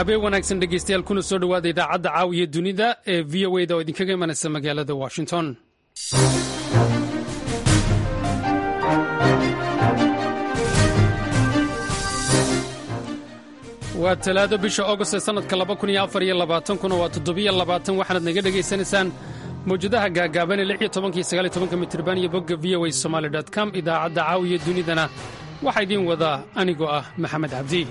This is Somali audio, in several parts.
habeen wanaagsan dhegeystayaal kuna soo dhowaada idaacadda caawiya dunida ee v o da oo idinkaga imanaysa magaalada washington waa talaado bisha agost ee sannadka kuna waa waxaanaad naga dhegaysanaysaan mawjadaha gaagaaban ee mitirban iyo bogga v o a somaali com idaacadda caawiya dunidana waxaa idiin wadaa anigoo ah maxamed cabdi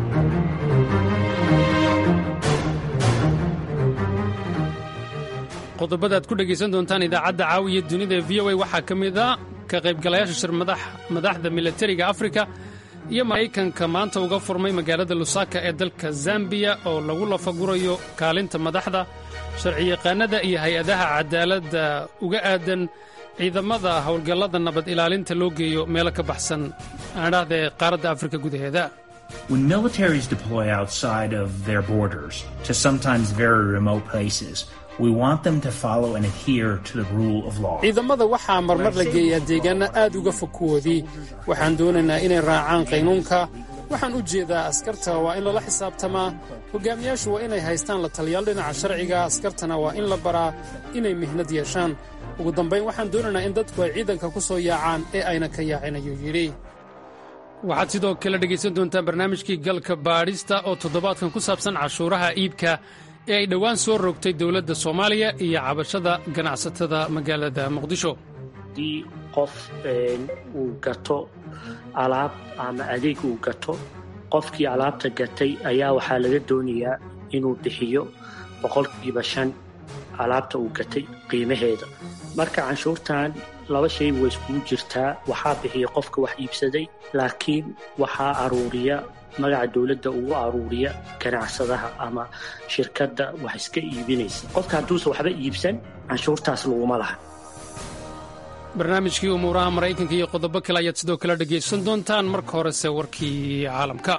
qodobada aad ku dhegaysan doontaan idaacadda caawiya dunida ee v o a waxaa ka mid a ka qaybgalayaasha shir madaxda milatariga afrika iyo maraykanka maanta uga furmay magaalada lusaka ee dalka zambiya oo lagu lafagurayo kaalinta madaxda sharciyaqaanada iyo hay-adaha cadaaladda uga aadan ciidamada howlgallada nabad ilaalinta loo geeyo meelo ka baxsan aandhahda ee qaaradda afrika gudaheeda When militaries deploy outside of their borders to sometimes very remote places, we want them to follow and adhere to the rule of law. ciidamada waxaa marmar la geeyaa deegaanno aad uga fog kuwoodii waxaan doonaynaa inay raacaan qaynuunka waxaan u jeedaa askarta waa in lala xisaabtamaa hogaamiyaashu waa inay haystaan la taliyaal dhinaca sharciga askartana waa in la baraa inay mihnad yeeshaan ugu dambayn waxaan doonaynaa in dadku ay ciidanka ku soo yaacaan ee ayna ka yaacin ayuu yidhi waxaad sidoo kale dhegaysan doontaan barnaamijkii galka baadhista oo toddobaadkan ku saabsan cashuuraha iibka ee ay dhowaan soo rogtay dowladda soomaaliya iyo cabashada ganacsatada magaalada muqdisho haddii qof uu gato alaab ama adeeg uu gato qofkii alaabta gatay ayaa waxaa laga doonayaa inuu bixiyo boqolkiiba shan alaabta uu gatay qiimaheeda marka canshuurtan laba shayba way iskugu jirtaa waxaa bixiya qofka wax iibsaday laakiin waxaa aruuriya magaca dowladda ugu aruuriya ganacsadaha ama shirkadda wax iska iibinaysa qofka hadduusan waxba iibsan canshuurtaas laguma laha barnaamijkii umuuraha maraykanka iyo qodobo kale ayaad sidoo kale dhegaysan doontaan marka horese warkii caalamka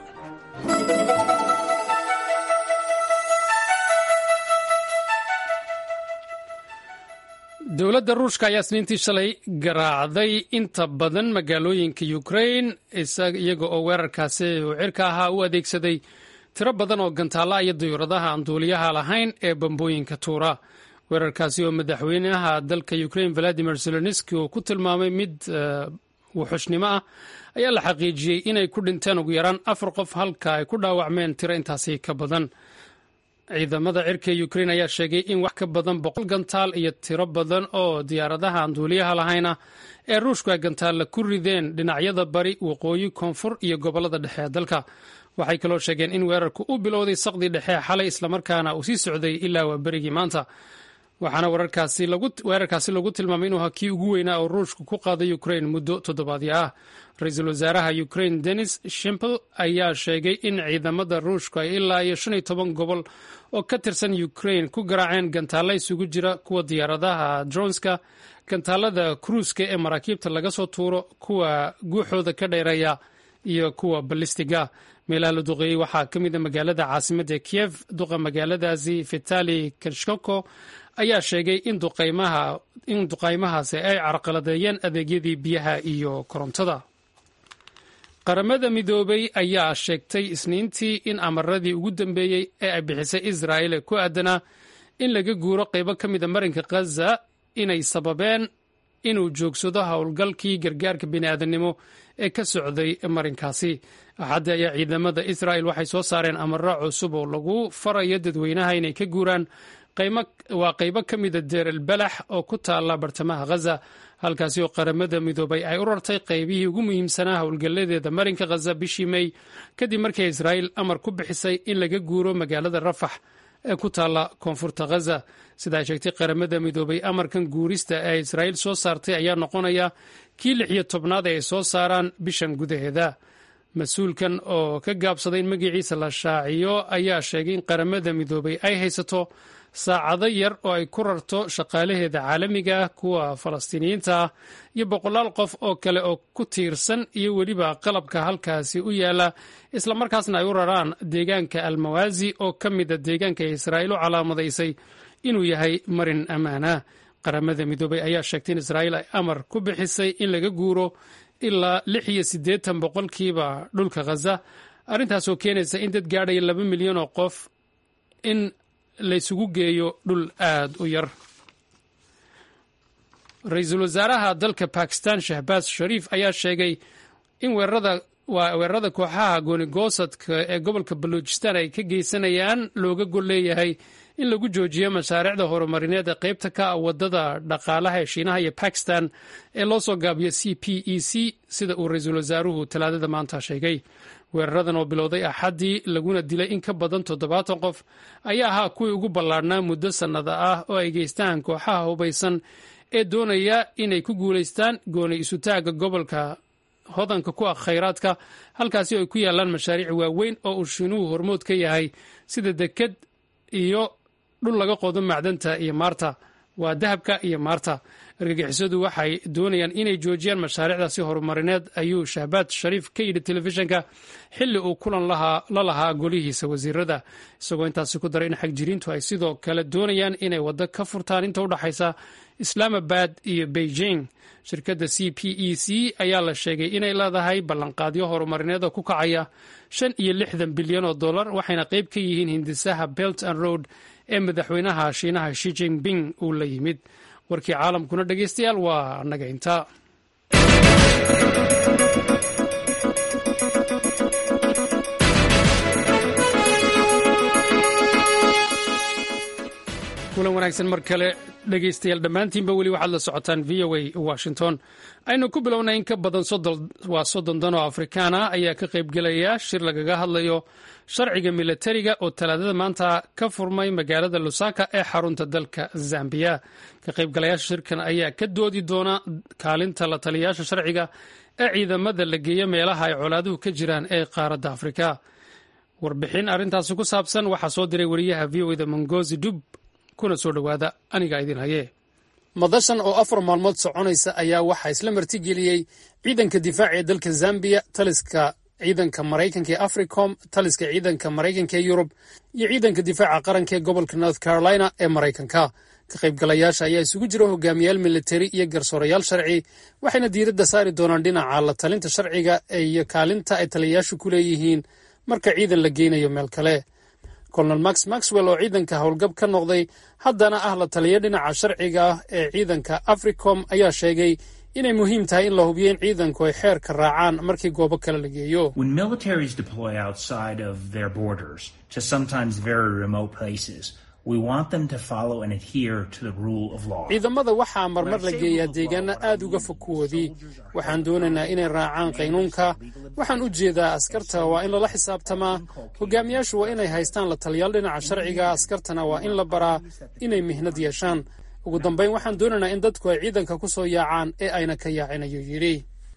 dowladda ruushka ayaa isniintii shalay garaacday inta badan magaalooyinka ukrain iyaga oo weerarkaasi uu cirka ahaa u adeegsaday tiro badan oo gantaalla iyo diyuuradaha aan duuliyaha lahayn ee bambooyinka tuura weerarkaasi oo madaxweynaha dalka ukrain valadimir zelenski uu ku tilmaamay mid wuxushnimo ah ayaa la xaqiijiyey inay ku dhinteen ugu yaraan afar qof halka ay ku dhaawacmeen tiro intaasi ka badan ciidamada cirka ukrain ayaa sheegay in wax ka badan boqol gantaal iyo tiro badan oo diyaaradaha aan duuliyaha lahayna ee ruushku ay gantaalla ku rideen dhinacyada bari waqooyi koonfur iyo gobollada dhexe ee dalka waxay kaloo sheegeen in weerarku u bilowday saqdii dhexe xalay islamarkaana uu sii socday ilaa waa berigii maanta waxaana weerarkaasi lagu tilmaamay inuu ahaa kii ugu weynaa oo ruushku ku qaaday ukrain muddo toddobaadyo ah ra-iisul wasaaraha ukrain denis shimpel ayaa sheegay in ciidamada ruushku ay ilaa iyo shan iyo toban gobol oo ka tirsan ukrain ku garaaceen gantaalla isugu jira kuwa diyaaradaha dronska gantaalada kruuska ee maraakiibta laga soo tuuro kuwa guuxooda ka dheereeya iyo kuwa balistiga meelaha la duqeeyey waxaa ka mid a magaalada caasimadda kiev duqa magaaladaasi vitali klishkoko ayaa sheegay in duqaymahaasi ay carqaladeeyeen adeegyadii biyaha iyo korontada qaramada midoobay ayaa sheegtay isniintii in amaradii ugu dambeeyey ee ay bixisay israa'il ee ku aadanaa in laga guuro qaybo ka mida marinka khaza inay sababeen inuu joogsado howlgalkii gargaarka bini'aadannimo ee ka socday marinkaasi axaddi ayaa ciidamada israa'il waxay soo saareen amaro cusub oo lagu farayo dadweynaha inay ka guuraan waa qaybo ka mida deer elbalax oo ku taalla bartamaha khaza halkaasi oo qaramada midoobay ay u rartay qaybihii ugu muhiimsanaa howlgalladeeda marinka khaza bishii mey kadib markii israa'il amar ku bixisay in laga guuro magaalada rafax ee ku taalla koonfurta khaza sida ay sheegtay qaramada midoobay amarkan guurista ee israa'iil soo saartay ayaa noqonaya kii lix iyo tobnaad ee ay soo saaraan bishan gudaheeda mas-uulkan oo ka gaabsaday in magaciisa la shaaciyo ayaa sheegay in qaramada midoobay ay haysato saacado yar oo ay ku rarto shaqaalaheeda caalamiga ah kuwa falastiiniyiinta ah iyo boqolaal qof oo kale oo ku tiirsan iyo weliba qalabka halkaasi u yaala islamarkaasna ay u raraan deegaanka almawaasi oo ka mida deegaanka ee israa'iil u calaamadaysay inuu yahay marin ammaana qaramada midoobay ayaa sheegtay in israa'iil ay amar ku bixisay in laga guuro ilaa lix iyo siddeetan boqolkiiba dhulka khaza arrintaasoo keenaysa in dad gaadhaya laba milyan oo qof in laysugu geeyo dhul aad u yar ra-iisul wasaaraha dalka bakistan shahbaas shariif ayaa sheegay in weerarada waa weerarada kooxaha goonigoosadka ee gobolka baluujistan ay ka geysanayaan looga gol leeyahay in lagu joojiyo mashaariicda horumarineed ee qaybta ka ah wadada dhaqaalaha ee shiinaha iyo bakistan ee loo soo gaabiyo c p e c sida uu ra-iisul wasaaruhu talaadada maanta sheegay weeraradan oo bilowday axaddii laguna dilay in ka badan toddobaatan qof ayaa ahaa kuwii ugu ballaarhnaa muddo sannada ah oo ay geystaan kooxaha hubaysan ee doonaya inay ku guulaystaan gooni isutaagga gobolka hodanka ku ah khayraadka halkaasi oo ay ku yaalaan mashaariic waaweyn oo uu shiinuhu hormood ka yahay sida deked iyo dhul laga qodo macdanta iyo maarta waa dahabka iyo maarta argagixisadu waxay doonayaan inay joojiyaan mashaariicdaasi horumarineed ayuu shahbaad shariif ka yidhi telefishinka xilli uu kulan la lahaa golihiisa wasiirada isagoo intaasi ku daray in xagjiriintu ay sidoo kale doonayaan inay waddo ka furtaan inta udhexaysa islaamabad iyo beijing shirkadda c p e c ayaa la sheegay inay leedahay ballanqaadyo horumarineed oo ku kacaya shan iyo lixdan bilyan oo dollar waxayna qayb ka yihiin hindisaha belt and road ee madaxweynaha shiinaha shi jinping uu la yimid warkii caalamkuna dhegeystayaal waa annaga intaa kulan wanaagsan mar kale dhegeystayaal dhammaantiinba weli waxaad la socotaan v o a washington aynu ku bilownay in ka badan waa soddon dan oo afrikaan ah ayaa ka qaybgelaya shir lagaga hadlayo sharciga milatariga oo talaadada maanta ka furmay magaalada lusaka ee xarunta dalka zambiya ka qaybgalayaasha shirkan ayaa ka doodi doona kaalinta la taliyayaasha sharciga ee ciidamada la geeya meelaha ay colaaduhu ka jiraan ee qaaradda afrika warbixin arrintaasi ku saabsan waxaa soo diray wariyaha v o da mongozi dub kuna soo dhowaada aniga idin haye madashan oo afar maalmood soconaysa ayaa waxaa isla martigeliyey ciidanka difaaca ee dalka zambiya taliska ciidanka maraykanka ee africom taliska ciidanka maraykanka ee yurub iyo ciidanka difaaca qaranka ee gobolka north carolina ee maraykanka ka qaybgalayaasha ayaa isugu jira hogaamiyaal militari iyo garsoorayaal sharci waxayna diiradda saari doonaan dhinaca la talinta sharciga iyo kaalinta ay taliyayaashu ku leeyihiin marka ciidan la geynayo meel kale colonel max maxwell oo ciidanka howlgab ka noqday haddana ah la taliya dhinaca sharciga ah ee ciidanka africom ayaa sheegay inay muhiim tahay in la hubiyo in ciidanku ay xeerka raacaan markii goobo kale la geeyo When militaries deploy outside of their borders to sometimes very remote places, we want them to follow and adhere to the rule of law. ciidamada waxaa marmar la geeyaa deegaana aad uga fog kuwoodii waxaan doonaynaa inay raacaan qaynuunka waxaan u jeedaa askarta waa in lala xisaabtamaa hogaamiyaashu waa inay haystaan la taliyaal dhinaca sharciga askartana waa in la baraa inay mihnad yeeshaan ugu dambayn waxaan doonaynaa in dadku ay ciidanka ku soo yaacaan ee ayna ka yaacin ayuu yidhi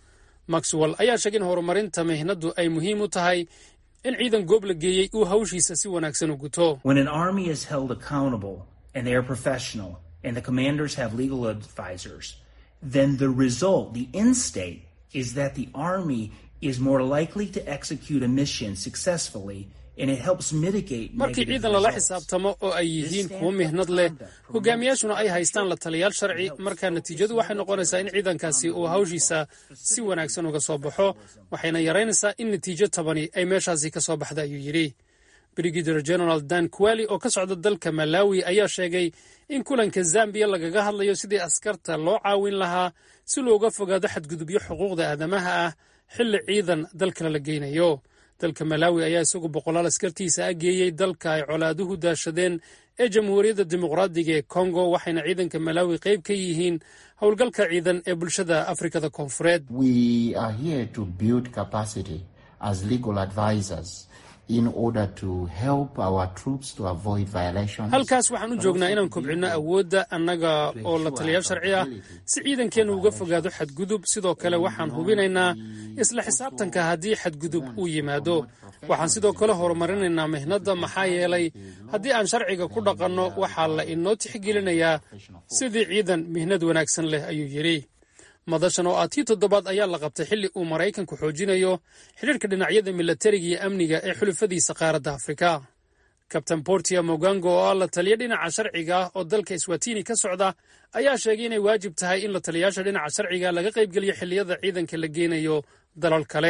maxwell ayaa sheegay in horumarinta mihnaddu ay muhiim u tahay in ciidan goob la geeyey uu hawshiisa si wanaagsan u guto When an army is held accountable and they are professional and the commanders have legal advisors, then the result, the end state, is that the army is more likely to execute a mission successfully and it helps mitigate markii negative ciidan lala results. xisaabtamo oo ay yihiin kuwo mihnad leh hogaamiyaashuna ay haystaan la taliyaal sharci markaa natiijadu waxay noqonaysaa in ciidankaasi uu hawshiisa si wanaagsan uga soo baxo waxayna yaraynaysaa in natiijo tabani ay meeshaasi ka soo baxda ayuu yidhi brigadier general dan kuwali oo ka socda dalka malawi ayaa sheegay in kulanka zambiya lagaga hadlayo sidii askarta loo caawin lahaa si looga fogaado xadgudubyo xuquuqda aadamaha ah xilli ciidan dalkana la geynayo dalka malawi ayaa isagu boqolaal askartiisa a geeyey dalka ay colaaduhu daashadeen ee jamhuuriyadda dimuqraadiga ee kongo waxayna ciidanka malawi qayb ka yihiin howlgalka ciidan ee bulshada afrikada koonfureed We are here to build capacity as legal advisors in order to help our troops to avoid violations. halkaas waxaan u joognaa inaan kobcinno awoodda annaga oo la taliyaal sharci ah si ciidankeennu uga fogaado xadgudub sidoo kale waxaan hubinaynaa isla xisaabtanka haddii xadgudub uu yimaado waxaan sidoo kale horumarinaynaa mihnadda maxaa yeelay haddii aan sharciga ku dhaqanno waxaa la inoo tixgelinayaa sidii ciidan mihnad wanaagsan leh ayuu yidhi madashan oo ah tii toddobaad ayaa la qabtay xilli uu maraykanku xoojinayo xidhiirka dhinacyada milatariga iyo amniga ee xulufadiisa qaaradda afrika kabtain portia mogango oo ah la taliya dhinaca sharciga ah oo dalka swatini ka socda ayaa sheegay inay waajib tahay in la taliyaasha dhinaca sharciga laga qaybgeliyo xilliyada ciidanka la geynayo dalal kale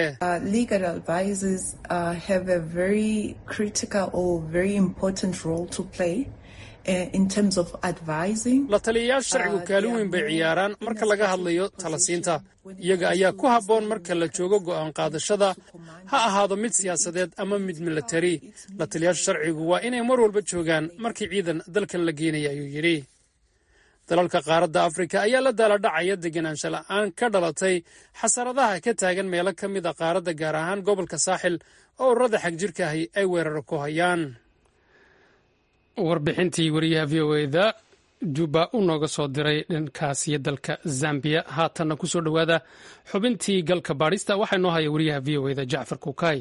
la taliyayaasha sharcigu kaalin weyn bay ciyaaraan marka laga hadlayo talasiinta iyaga ayaa ku habboon marka la joogo go'aan qaadashada ha ahaado mid siyaasadeed ama mid milatari la taliyayaasha sharcigu waa inay mar walba joogaan markii ciidan dalkan la geenaya ayuu yidhi dalalka qaaradda afrika ayaa la daaladhacaya deganaansho la'aan ka dhalatay xasaradaha ka taagan meelo ka mid a qaaradda gaar ahaan gobolka saaxil oo ururada xagjirka ahi ay weeraro ku hayaan warbixintii wariyaha v o eda juba u nooga soo diray dhankaasiyo dalka zambiya haatanna ku soo dhowaada xubintii galka baadhista waxaa inoo haya wariyaha v o eda jacfar kuukay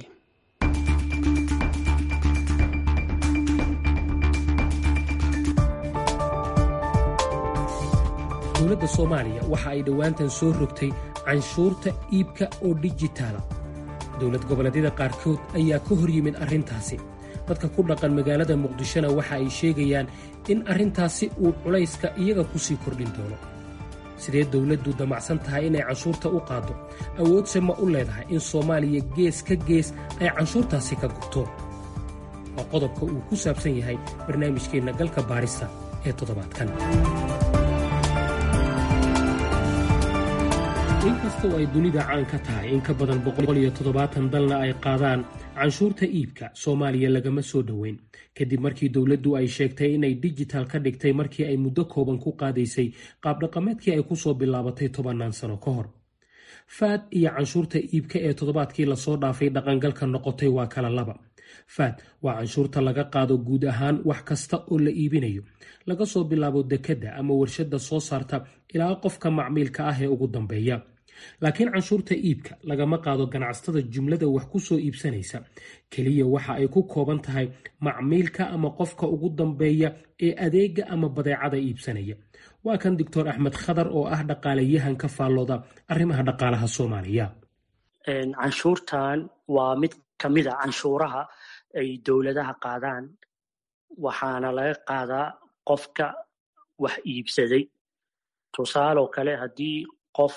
dowladda soomaaliya waxa ay dhowaantan soo rogtay canshuurta iibka oo dijitaala dowlad goboleedyada qaarkood ayaa ka hor yimid arrintaasi dadka ku dhaqan magaalada muqdishona waxa ay sheegayaan in arrintaasi uu culayska iyaga ku sii kordhin doono sidee dowladdu damacsan tahay inay canshuurta u qaaddo awoodse ma u leedahay in soomaaliya gees ka gees ay canshuurtaasi ka gubto waa qodobka uu ku saabsan yahay barnaamijkeenna galka baarista ee toddobaadkan inkastoo ay dunida caan ka tahay in ka badan boqoliyotodobaatan dalna ay qaadaan canshuurta iibka soomaaliya lagama soo dhoweyn kadib markii dowladdu ay sheegtay inay dijital ka dhigtay markii ay muddo kooban ku qaadaysay qaabdhaqameedkii ay ku soo bilaabatay tobannaan sano ka hor faad iyo canshuurta iibka ee toddobaadkii lasoo dhaafay dhaqangalka noqotay waa kala laba faad waa canshuurta laga qaado guud ahaan wax kasta oo la iibinayo laga soo bilaabo dekedda ama warshadda soo saarta ilaa qofka macmiilka ah ee ugu dambeeya laakiin canshuurta iibka lagama qaado ganacsatada jumlada wax ku soo iibsanaysa keliya waxa ay ku kooban tahay macmiilka ama qofka ugu dambeeya ee adeega ama badeecada iibsanaya waa kan doctor axmed khadar oo ah dhaqaalayahan ka faallooda arrimaha dhaqaalaha soomaaliya canshuurtan waa mid ka mid a canshuuraha ay dowladaha qaadaan waxaana laga qaadaa qofka wax iibsaday tusaaloo kale haddii qof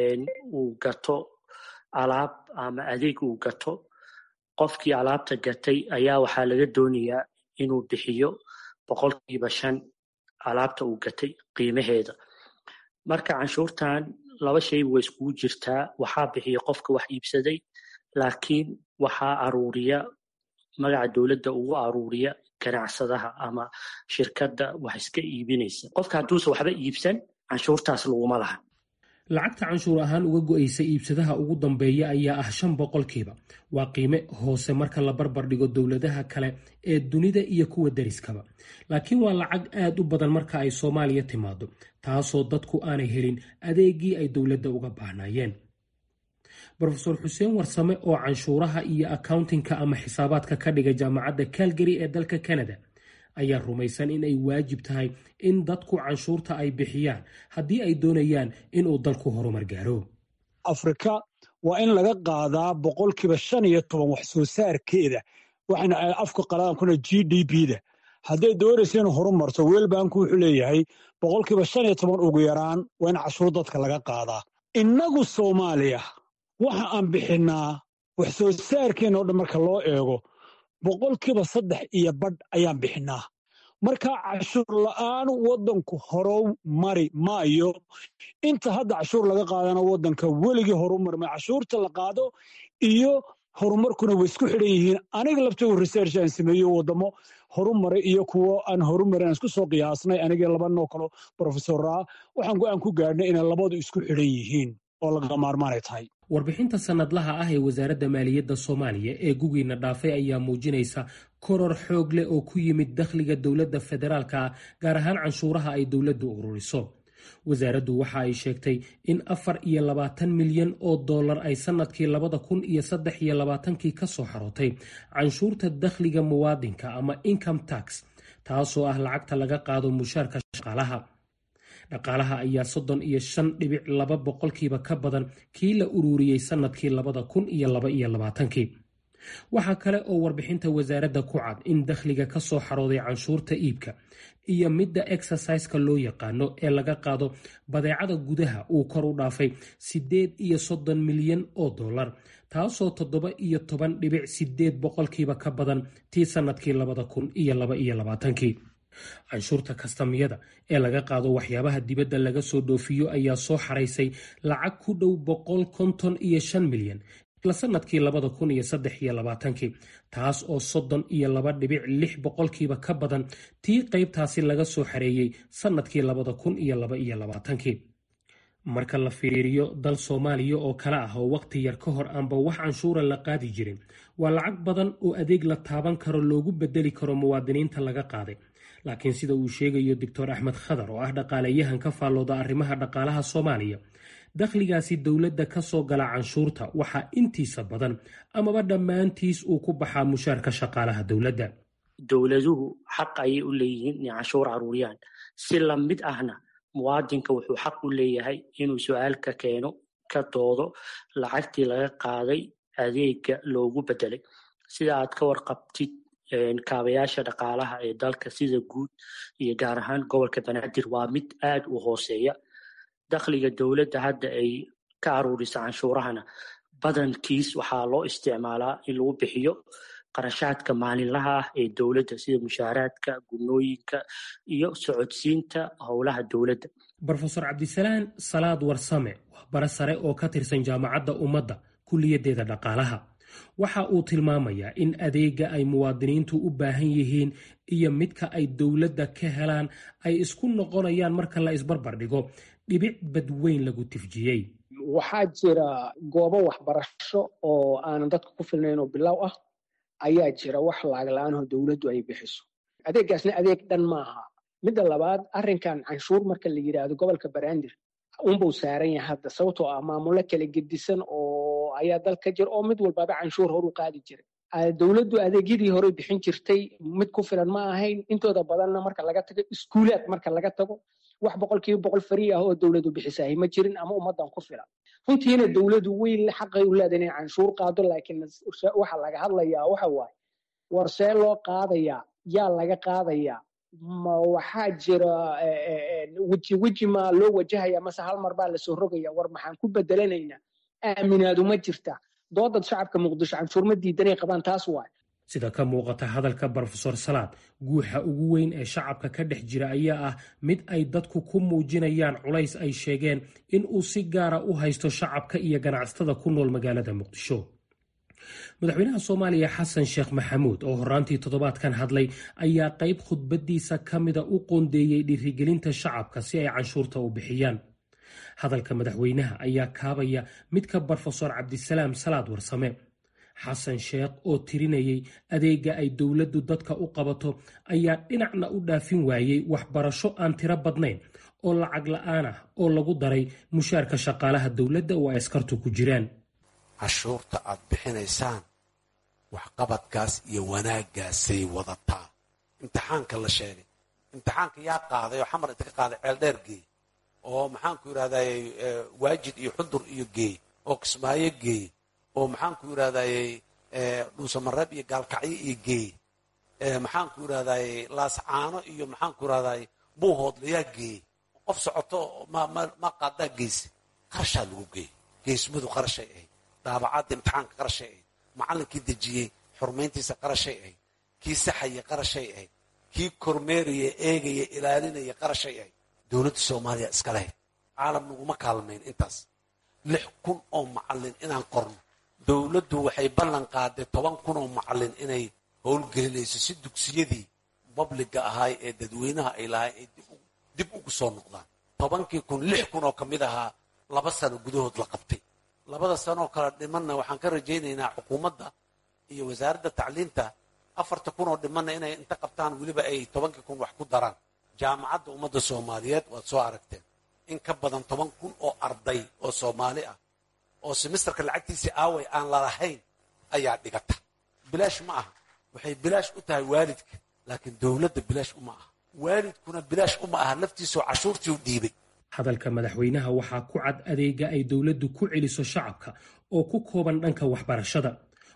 uu gato alaab ama adeeg uu gato qofkii alaabta gatay ayaa waxaa laga doonayaa inuu bixiyo boqolkiiba shan alaabta uu gatay qiimaheeda marka canshuurtan laba shayba way iskugu jirtaa waxaa bixiya qofka wax iibsaday laakiin waxaa aruuriya magaca dowladda ugu aruuriya ganacsadaha ama shirkadda wax iska iibinaysa qofka hadduusan waxba iibsan canshuurtaas laguma laha lacagta canshuur ahaan uga go'aysa iibsadaha ugu dambeeya ayaa ah shan boqolkiiba waa qiime hoose marka la barbar dhigo dowladaha kale ee dunida iyo kuwa deriskaba laakiin waa lacag aad u badan marka ay soomaaliya timaado taasoo dadku aanay helin adeegii ay dowladda uga baahnaayeen rofeor xuseen warsame oo canshuuraha iyo accountingka ama xisaabaadka ka dhiga jaamacadda calgary ee dalka canada ayaa rumaysan in ay waajib tahay in dadku canshuurta ay bixiyaan haddii ay doonayaan inuu dalku horumar gaaro afrika waa in laga qaadaa boqolkiiba shan iyo toban wax soo saarkeeda waxayna afka qalaankuna g d b da hadday doonaysa inuu horumarto weelbanku wuxuu leeyahay boqolkiiba shan iyo toban ugu yaraan waa in cashuur dadka laga qaadaa innagu soomaaliya waxa aan bixinnaa wax soo saarkeenna o dhan marka loo eego boqolkiiba saddex iyo badh ayaan bixinnaa marka cashuur la'aan waddanku horow mari maayo inta hadda cashuur laga qaadana waddanka weligii horumar ma cashuurta la qaado iyo horumarkuna way isku xidhan yihiin aniga laftoodu research aan sameeyo waddamo horumaray iyo kuwo aan horumarin aan isku soo qiyaasnay aniga labanoo kalo brofesoraa waxaan go-aan ku gaadhnay inay labadu isku xidhan yihiin oo laga maarmaanay tahay warbixinta sannadlaha ah ee wasaaradda maaliyadda soomaaliya ee gugiina dhaafay ayaa muujinaysa koror xoog leh oo ku yimid dakhliga dowladda federaalka ah gaar ahaan canshuuraha ay dowladdu ururiso wasaaraddu waxa ay sheegtay in afar iyo labaatan milyan oo dollar ay sannadkii labada kun iyo saddex iyo labaatankii ka soo xarootay canshuurta dakhliga muwaadinka ama income tax taasoo ah lacagta laga qaado mushaarka shaqaalaha dhaqaalaha ayaa soddon iyo shan dhibic laba boqolkiiba ka badan kii la ururiyey sannadkii labada kun iyo laba iyo labaatankii waxaa kale oo warbixinta wasaaradda ku cad in dakhliga ka soo xarooday canshuurta iibka iyo midda exerciseka loo yaqaano ee laga qaado badeecada gudaha uu kor u dhaafay siddeed iyo soddon milyan oo dollar taasoo toddoba iyo toban dhibic sideed boqolkiiba ka badan tii sannadkii labada kun iyo laba iyo labaatankii canshuurta kastamyada ee laga qaado waxyaabaha dibadda laga soo dhoofiyo ayaa soo xaraysay lacag ku dhow boqol konton iyo shan milyan isla sannadkii labada kun iyo saddex iyo labaatankii taas oo soddon iyo laba dhibic lix boqolkiiba ka badan tii qaybtaasi laga soo xareeyey sannadkii labada kun iyo laba iyo labaatankii marka la fiiriyo dal soomaaliya oo kale ah oo wakhti yar ka hor aanba wax canshuura la qaadi jirin waa lacag badan oo adeeg la taaban karo loogu bedeli karo muwaadiniinta laga qaaday laakiin sida uu sheegayo doctor axmed khadar oo ah dhaqaaleyahan ka faallooda arrimaha dhaqaalaha soomaaliya dakhligaasi dowladda ka soo gala canshuurta waxaa intiisa badan amaba dhammaantiis uu ku baxaa mushaarka shaqaalaha dowladda dowladuhu xaq ayay u leeyihiin inay canshuur caruuriyaan si lamid ahna muwaadinka wuxuu xaq u leeyahay inuu su-aal ka keeno ka doodo lacagtii laga qaaday adeega loogu bedelay sida aad ka warqabtid kaabayaasha dhaqaalaha ee dalka sida guud iyo gaar ahaan gobolka banaadir waa mid aad u hooseeya dakhliga dowladda hadda ay ka aruurisa canshuurahana badankiis waxaa loo isticmaalaa in lagu bixiyo qarashaadka maalinlaha ah ee dowladda sida mushaaraadka gunooyinka iyo socodsiinta howlaha dowladda brofesor cabdisalaan salaad warsame waa bara sare oo ka tirsan jaamacadda ummadda kuliyaddeeda dhaqaalaha waxa uu tilmaamayaa in adeega ay muwaadiniintu u baahan yihiin iyo midka ay dowladda ka helaan ay isku noqonayaan marka la isbarbar dhigo dhibic badweyn lagu tifjiyey waxaa jira goobo waxbarasho oo aanan dadka ku filnayn oo bilow ah ayaa jira wax laagla-aanoo dowladdu ay bixiso adeeggaasna adeeg dhan maaha midda labaad arrinkan canshuur marka la yidhaahdo gobolka banaadir unbuu saaran yahay hadda sababtoo ah maamulo kala gedisan oo ayaa dal ka jira oo mid walbaba canshuur horu qaadi jiray dowladdu adeegyadii hore bixin jirtay mid ku filan ma ahayn intooda badanna marka laga tago iskuulaad marka laga tago wax boqolkiiba boqol fari ah oo dowladdu bixisahay ma jirin ama ummaddan ku filan runtiina dowladdu weyn xaqay u leedahay inay canshuur qaado laakiin waxa laga hadlayaa waxa waaye war see loo qaadayaa yaa laga qaadayaa ma waxaa jira weji weji ma loo wajahaya mase hal mar baa lasoo rogaya war maxaan ku bedelanaynaa aaminaadu ma jirta doodad shacabka muqdisho canshuur ma diidanay qabaan taas waay sida ka muuqata hadalka brofesor salaad guuxa ugu weyn ee shacabka ka dhex jira ayaa ah mid ay dadku ku muujinayaan culays ay sheegeen in uu si gaara u haysto shacabka iyo ganacsatada ku nool magaalada muqdisho madaxweynaha soomaaliya xasan sheekh maxamuud oo horaantii toddobaadkan hadlay ayaa qayb khudbadiisa ka mida u qoondeeyey dhiirigelinta shacabka si ay canshuurta u bixiyaan hadalka madaxweynaha ayaa kaabaya midka brofesor cabdisalaam salaad warsame xasan sheekh oo tirinayay adeega ay dowladdu dadka u qabato ayaa dhinacna u dhaafin waayey waxbarasho aan tiro badnayn oo lacag la-aan ah oo lagu daray mushaarka shaqaalaha dowladda oo ay askartu ku jiraan cashuurta aad bixinaysaan waxqabadkaas iyo wanaaggaasay wadataa imtixaanka la sheegay imtixaanka yaa qaaday oo xamar inta ka qaaday ceeldheer geey oo maxaanku yidhahdaye waajid iyo xudur iyo geey oo kismaayo geey oo maxaanku yidhahdaye dhuusamareeb iyo gaalkacyo iyo geey maxaanku yidhahdaye laascaano iyo maxaanku yidhahdaye buuhoodlayaa geey qof socoto ma qaadaa geyse qarashaa lagu geey geesmadu qarashay ahayd daabacadda imtixaanka qarashay ahayd macallinkii dejiyey xurmayntiisa qarashay ahayd kii saxaya qarashay ahayd kii kormeeraya eegaya ilaalinaya qarashay ahayd dowladda soomaaliya iska lahayd caalam naguma kaalmayn intaas lix kun oo macallin inaan qorno dowladdu waxay ballan qaaday toban kun oo macallin inay howlgelinayso si dugsiyadii babliga ahaay ee dadweynaha ay lahay ay dib ugu soo noqdaan tobankii kun lix kun oo ka mid ahaa laba sano gudahood la qabtay labada sanoo kale dhimanna waxaan ka rajaynaynaa xukuumadda iyo wasaaradda tacliinta afarta kun oo dhimanna inay inta qabtaan weliba ay tobankii kun wax ku daraan jaamacadda ummadda soomaaliyeed waad soo aragteen in ka badan toban kun oo arday oo soomaali ah oo simisterka lacagtiisii aaway aan lalahayn ayaa dhigata bilaash ma aha waxay bilaash u tahay waalidka laakiin dowladda bilaash uma aha waalidkuna bilaash uma aha laftiisoo cashuurtii u dhiibay hadalka madaxweynaha waxaa ku cad adeega ay dowladdu ku celiso shacabka oo ku kooban dhanka waxbarashada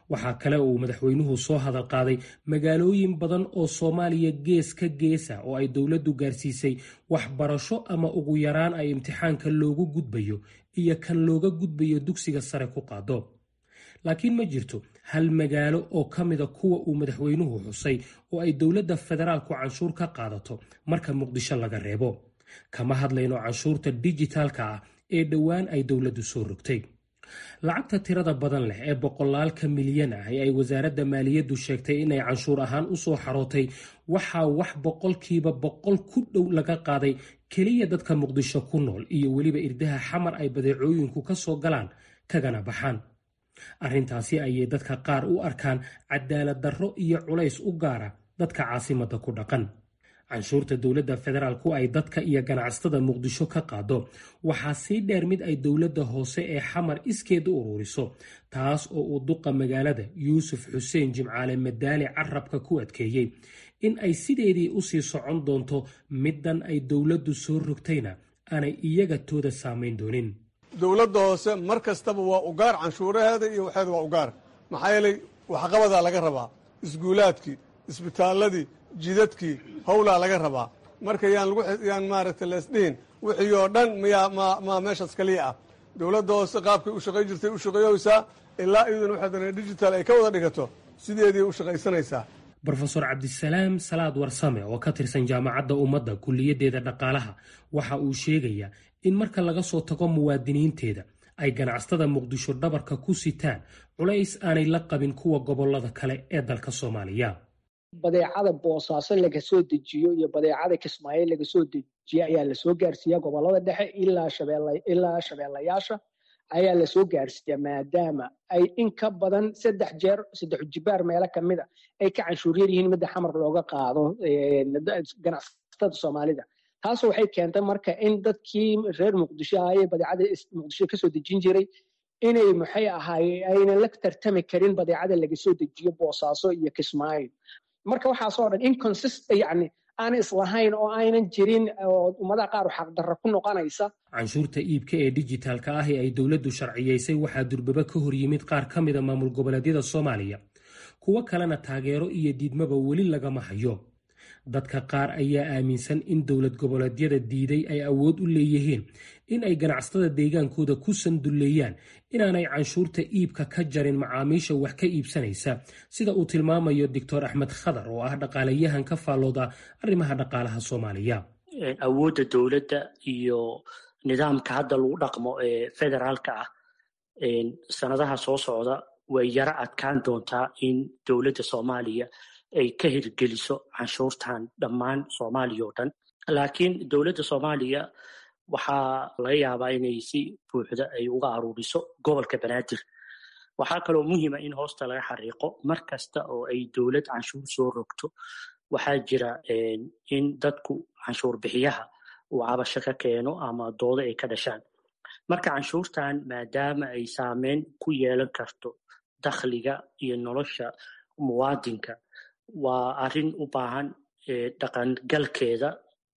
waxaa kale uu madaxweynuhu soo hadal qaaday magaalooyin badan oo soomaaliya gees ka geesa oo ay dowladdu gaarsiisay waxbarasho ama ugu yaraan ay imtixaanka loogu gudbayo iyo kan looga gudbayo dugsiga sare ku qaado laakiin ma jirto hal magaalo oo ka mida kuwa uu madaxweynuhu xusay oo ay dowladda federaalku canshuur ka qaadato marka muqdisho laga reebo kama hadlayno canshuurta dijitaalka ah ee dhowaan ay dowladdu soo rogtay lacagta tirada badan leh ee boqolaalka milyan ah ee ay wasaaradda maaliyaddu sheegtay inay canshuur ahaan u soo xarootay waxaa wax boqolkiiba boqol ku dhow laga qaaday keliya dadka muqdisho ku nool iyo weliba irdaha xamar ay badeecooyinku ka soo galaan kagana baxaan arrintaasi ayay dadka qaar u arkaan cadaalad darro iyo culays u gaara dadka caasimadda ku dhaqan canshuurta dowladda federaalku ay dadka iyo ganacsatada muqdisho ka qaado waxaa sii dheer mid ay dowladda hoose ee xamar iskeed u ururiso taas oo uu duqa magaalada yuusuf xuseen jimcaale madaali carabka ku adkeeyey in ay sideedii usii socon doonto middan ay dowladdu soo rogtayna aanay iyaga tooda saamayn doonin dowladda hoose mar kastaba waa ugaar canshuuraheeda iyo waxeeda waa ugaar maxaa yeelay waxqabadaa laga rabaa isguulaadkii isbitaalladii jidadkii howlaa laga rabaa marka yaan yaan maaragtay leesdhihin wixii oo dhan miyaa maa meeshaas kaliya ah dowladda hoose qaabkay u shaqayn jirtay u shaqeeyeysaa ilaa iyaduna waxay dana digital ay ka wada dhigato sideedii u shaqaysanaysaa brofeor cabdisalaam salaad warsame oo ka tirsan jaamacadda ummadda kuliyaddeeda dhaqaalaha waxa uu sheegayaa in marka laga soo tago muwaadiniinteeda ay ganacsatada muqdisho dhabarka ku sitaan culays aanay la qabin kuwa gobollada kale ee dalka soomaaliya badeecada boosaaso laga soo dejiyo iyo badeecada kismaayo laga soo dejiyo ayaa lasoo gaarsiiya gobollada dhexe ilaa shabeellayaasha ayaa lasoo gaarsiiya maadaama ay in ka badan saddex jeer saddex jibaar meelo kamida ay ka canshuuryar yihiin midda xamar looga qaado ganacsatada soomaalida taas waxay keentay marka in dadkii reer muqdisho ahayee badeecada muqdisho kasoo dejin jiray inay maxay ahaaye aynan la tartami karin badeecada laga soo dejiyo boosaaso iyo kismaayo marka waxaasoo dhan inconsist yani aan islahayn oo aynan jirin oo ummadaha qaar xaqdarra ku noqonaysa canshuurta iibka ee dijitaalka ah ee ay dowladdu sharciyaysay waxaa durbaba ka hor yimid qaar ka mida maamul goboleedyada soomaaliya kuwo kalena taageero iyo diidmaba weli lagama hayo dadka qaar ayaa aaminsan in dowlad goboleedyada diiday ay awood u leeyihiin in ay ganacsatada deegaankooda ku sandulleeyaan inaanay canshuurta iibka ka jarin macaamiisha wax ka iibsanaysa sida uu tilmaamayo doctor axmed khadar oo ah dhaqaalayahan ka faallooda arrimaha dhaqaalaha soomaaliya awoodda dowladda iyo nidaamka hadda lagu dhaqmo ee federaalka ah sanadaha soo socda way yaro adkaan doontaa in dowladda soomaaliya ay ka hirgeliso canshuurtan dhammaan soomaaliya oo dhan laakiin dowladda soomaaliya waxaa laga yaabaa inay si buuxda ay uga aruuriso gobolka banaadir waxaa kaloo muhiima in hoosta laga xariiqo mar kasta oo ay dowlad canshuur soo rogto waxaa jira in dadku canshuur bixiyaha uu cabasho ka keeno ama doodo ay ka dhashaan marka canshuurtan maadaama ay saameyn ku yeelan karto dakhliga iyo nolosha muwaadinka waa arrin u baahan dhaqangalkeeda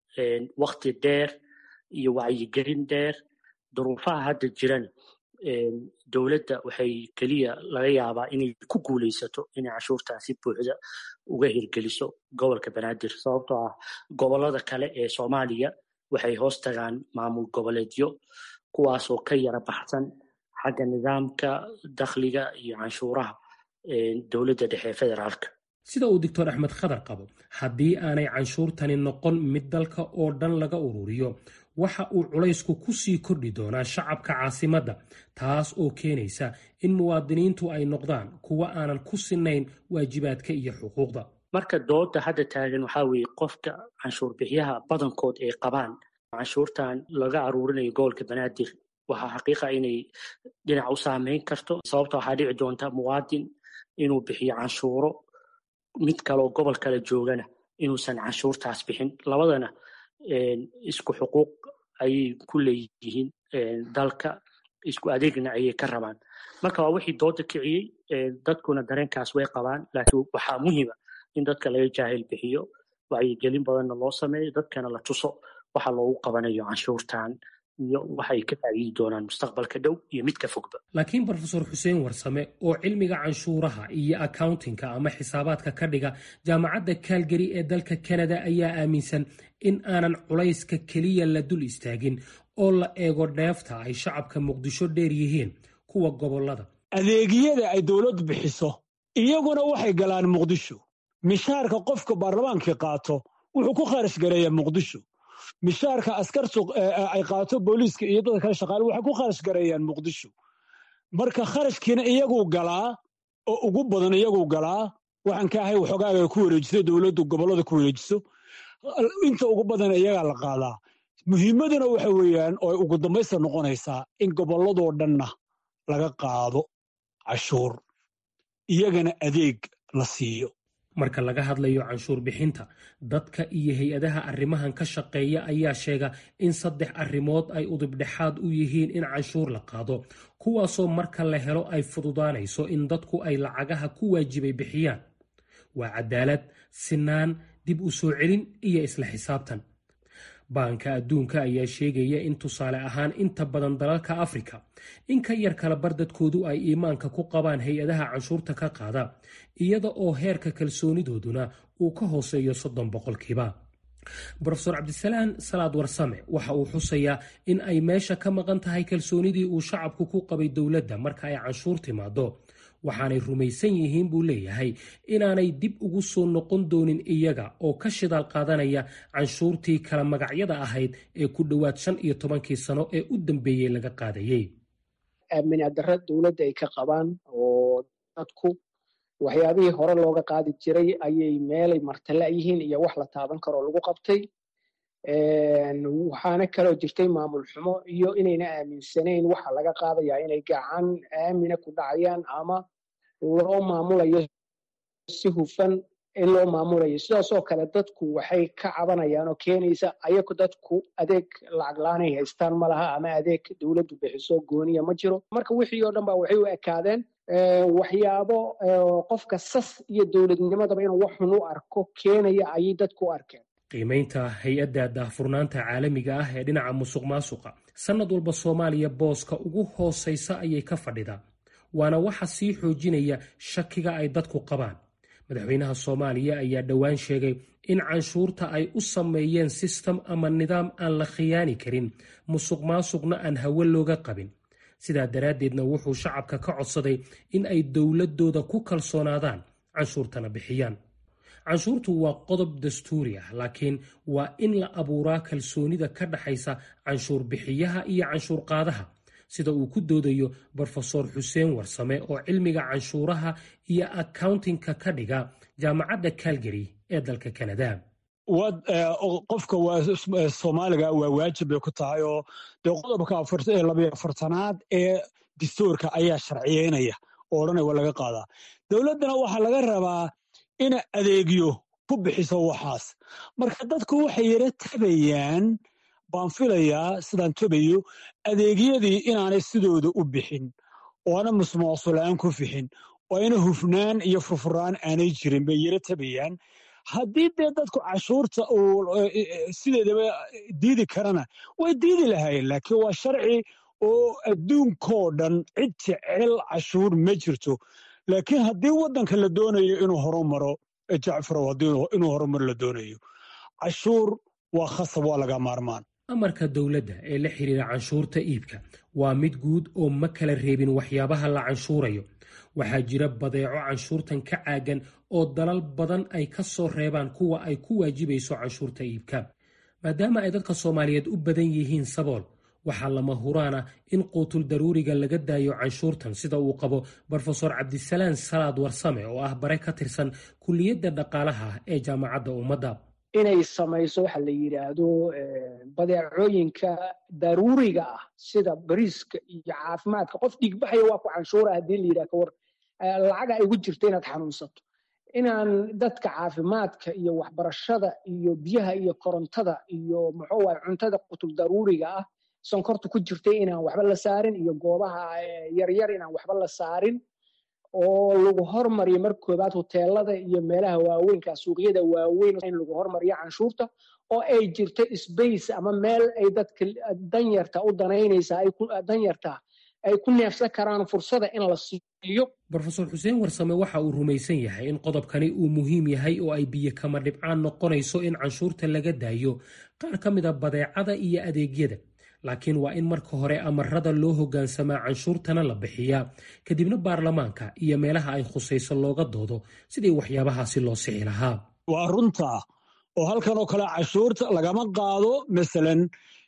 wakti dheer iyo wacyigelin dheer duruufaha hadda jiran dowladda waxay keliya laga yaabaa inay ku guulaysato inay canshuurtan si buuxda uga hirgeliso gobolka banaadir sababtoo ah gobollada kale ee soomaaliya waxay hoos tagaan maamul goboleedyo kuwaasoo ka yara baxsan xagga nidaamka dakhliga iyo canshuuraha dowladda dhexe ee federaalka sida uu doctor axmed khadar qabo haddii aanay canshuurtani noqon mid dalka oo dhan laga ururiyo waxa uu culaysku ku sii kordhi doonaa shacabka caasimadda taas oo keenaysa in muwaadiniintu ay noqdaan kuwa aanan ku sinayn waajibaadka iyo xuquuqda marka dooda hadda taagan waxaa weeye qofka canshuur bixiyaha badankood ay qabaan canshuurtan laga aruurinayo gobolka banaadir waxaa xaqiiqa inay dhinac u saameyn karto sababta waxaa dhici doonta muwaadin inuu bixiyo canshuuro mid kaleoo gobol kale joogana inuusan canshuurtaas bixin labadana isku xuquuq ayay ku leeyihiin dalka isku adeegna ayay ka rabaan marka waa wixii dooda kiciyey dadkuna dareenkaas way qabaan laakiin waxaa muhiima in dadka laga jaahil bixiyo wacyigelin badanna loo sameeyo dadkana la tuso waxa loogu qabanayo canshuurtan iyo waxay ka faa'iidi doonaan mustaqbalka dhow iyo midka fogba laakiin brofesor xuseen warsame oo cilmiga canshuuraha iyo accountingka ama xisaabaadka ka dhiga jaamacadda calgary ee dalka canada ayaa aaminsan in aanan culayska keliya la dul istaagin oo la eego dheefta ay shacabka muqdisho dheer yihiin kuwa gobolada adeegyada ay dowladdu bixiso iyaguna waxay galaan muqdisho mishaarka qofka baarlamaankii qaato wuxuu ku kharash gareeyaa muqdisho mishaarka askartu ay qaato booliiska iyo dadka kale shaqaale waxay ku kharash gareeyaan muqdisho marka kharashkiina iyaguu galaa oo ugu badan iyaguu galaa waxaan ka ahay waxoogaaga ay ku wareejiso dowladdu gobollada ku wareejiso inta ugu badan iyagaa la qaadaa muhiimaduna waxa weeyaan oo ay ugu dambaysta noqonaysaa in gobolladoo dhanna laga qaado cashuur iyagana adeeg la siiyo marka laga hadlayo canshuur bixinta dadka iyo hay-adaha arrimahan ka shaqeeya ayaa sheega in saddex arrimood ay udubdhexaad u yihiin in canshuur la qaado kuwaasoo marka la helo ay fududaanayso in dadku ay lacagaha ku waajibay bixiyaan waa cadaalad sinaan dib u soo celin iyo isla xisaabtan baanka adduunka ayaa sheegaya in tusaale ahaan inta badan dalalka afrika in ka yar kala bar dadkoodu ay iimaanka ku qabaan hay-adaha canshuurta ka qaada iyada oo heerka kalsoonidooduna uu ka hooseeyo soddon boqolkiiba brofesor cabdisalaan salaad warsame waxa uu xusayaa in ay meesha ka maqan tahay kalsoonidii uu shacabku ku qabay dowladda marka ay canshuur timaado waxaanay rumaysan yihiin buu leeyahay inaanay dib ugu soo noqon doonin iyaga oo ka shidaal qaadanaya canshuurtii kala magacyada ahayd ee ku dhowaad shan iyo tobankii sano ee u dambeeyey laga qaadayey aaminaaddarra dowladda ay ka qabaan oo dadku waxyaabihii hore looga qaadi jiray ayay meelay martala yihiin iyo wax la taaban karoo lagu qabtay waxaana kaloo jirtay maamul xumo iyo inayna aaminsanayn waxa laga qaadayaa inay gacan aamina ku dhacayaan ama loo maamulayo si hufan in loo maamulayo sidaasoo kale dadku waxay ka cabanayaan oo keenaysa ayagu dadku adeeg lacag la-aanay haystaan ma laha ama adeeg dowladdu bixiso gooniya ma jiro marka wixii oo dhan ba waxay u ekaadeen waxyaabo qofka sas iyo dowladnimadaba inuu wax xun u arko keenaya ayay dadku u arkeen qiimaynta hay-adda daahfurnaanta caalamiga ah ee dhinaca musuq maasuqa sannad walba soomaaliya booska ugu hoosaysa ayay ka fadhidaa waana waxa sii xoojinaya shakiga ay dadku qabaan madaxweynaha soomaaliya ayaa dhowaan sheegay in canshuurta ay u sameeyeen sistem ama nidaam aan la khiyaani karin musuq maasuqna aan hawe looga qabin sidaa daraaddeedna wuxuu shacabka ka codsaday in ay dowladooda ku kalsoonaadaan canshuurtana bixiyaan canshuurtu waa qodob dastuuri ah laakiin waa in la abuuraa kalsoonida ka dhaxaysa canshuur bixiyaha iyo canshuur qaadaha sida uu ku doodayo brofesor xuseen warsame oo cilmiga canshuuraha iyo accountingka ka dhiga jaamacadda calgary ee dalka canada qofka soomaaliga waa waajib bay ku tahay oo dee qodobka labayo afartanaad ee dastuurka ayaa sharciyeynaya oo odhanaya waa laga qaadaa dowladdana waxaa laga rabaa ina adeegyo ku bixiso waxaas marka dadku waxay yara tabayaan baan filayaa sidaan tabayo adeegyadii inaanay sidooda u bixin oo ana musmoosulaan ku fixin oo ayna hufnaan iyo furfuraan aanay jirin bay yara tabayaan haddii dee dadku cashuurta uu sideedaba diidi karana way diidi lahaayeen laakiin waa sharci oo adduunkoo dhan cid jecel cashuur ma jirto laakiin haddii waddanka la doonayo inuu horumaro jacfarow inuu horumar la doonayo cashuur waa khasab waa laga maarmaan amarka dowladda ee la xiriira canshuurta iibka waa mid guud oo ma kala reebin waxyaabaha la canshuurayo waxaa jira badeeco canshuurtan ka caagan oo dalal badan ay ka soo reebaan kuwa ay ku waajibayso canshuurta iibka maadaama ay dadka soomaaliyeed u badan yihiin sabool waxaa lama huraana in quutul daruuriga laga daayo canshuurtan sida uu qabo brofesor cabdisalaan salaad warsame oo ah bare ka tirsan kulliyadda dhaqaalaha ee jaamacadda ummadda inay samayso waxa la yidhaahdo badeecooyinka daruuriga ah sida bariiska iyo caafimaadka qof dhiigbaxaya waa ku canshuura haddii la yidhaha kawar lacaga ay ugu jirto inaad xanuunsato inaan dadka caafimaadka iyo waxbarashada iyo biyaha iyo korontada iyo muxuu waay cuntada qutul daruuriga ah sonkorta ku jirtay inaan waxba la saarin iyo goobaha yaryar inaan waxba la saarin oo lagu hormariyo mar koobaad hoteelada iyo meelaha waaweynka suuqyada waaweyn in lagu hormariyo canshuurta oo ay jirto sbace ama meel ay dadka danyarta u danaynaysa danyarta ay ku neefsan karaan fursada in la siiyo brofesor xuseen warsame waxa uu rumaysan yahay in qodobkani uu muhiim yahay oo ay biyo kama dhibcaan noqonayso in canshuurta laga daayo qaar ka mida badeecada iyo adeegyada laakiin waa in marka hore amarada loo hogaansamaa canshuurtana la bixiyaa kadibna baarlamaanka iyo meelaha ay khusayso looga doodo sidii waxyaabahaasi loo sixi lahaa waa runta oo halkan oo kale canshuurta lagama qaado masalan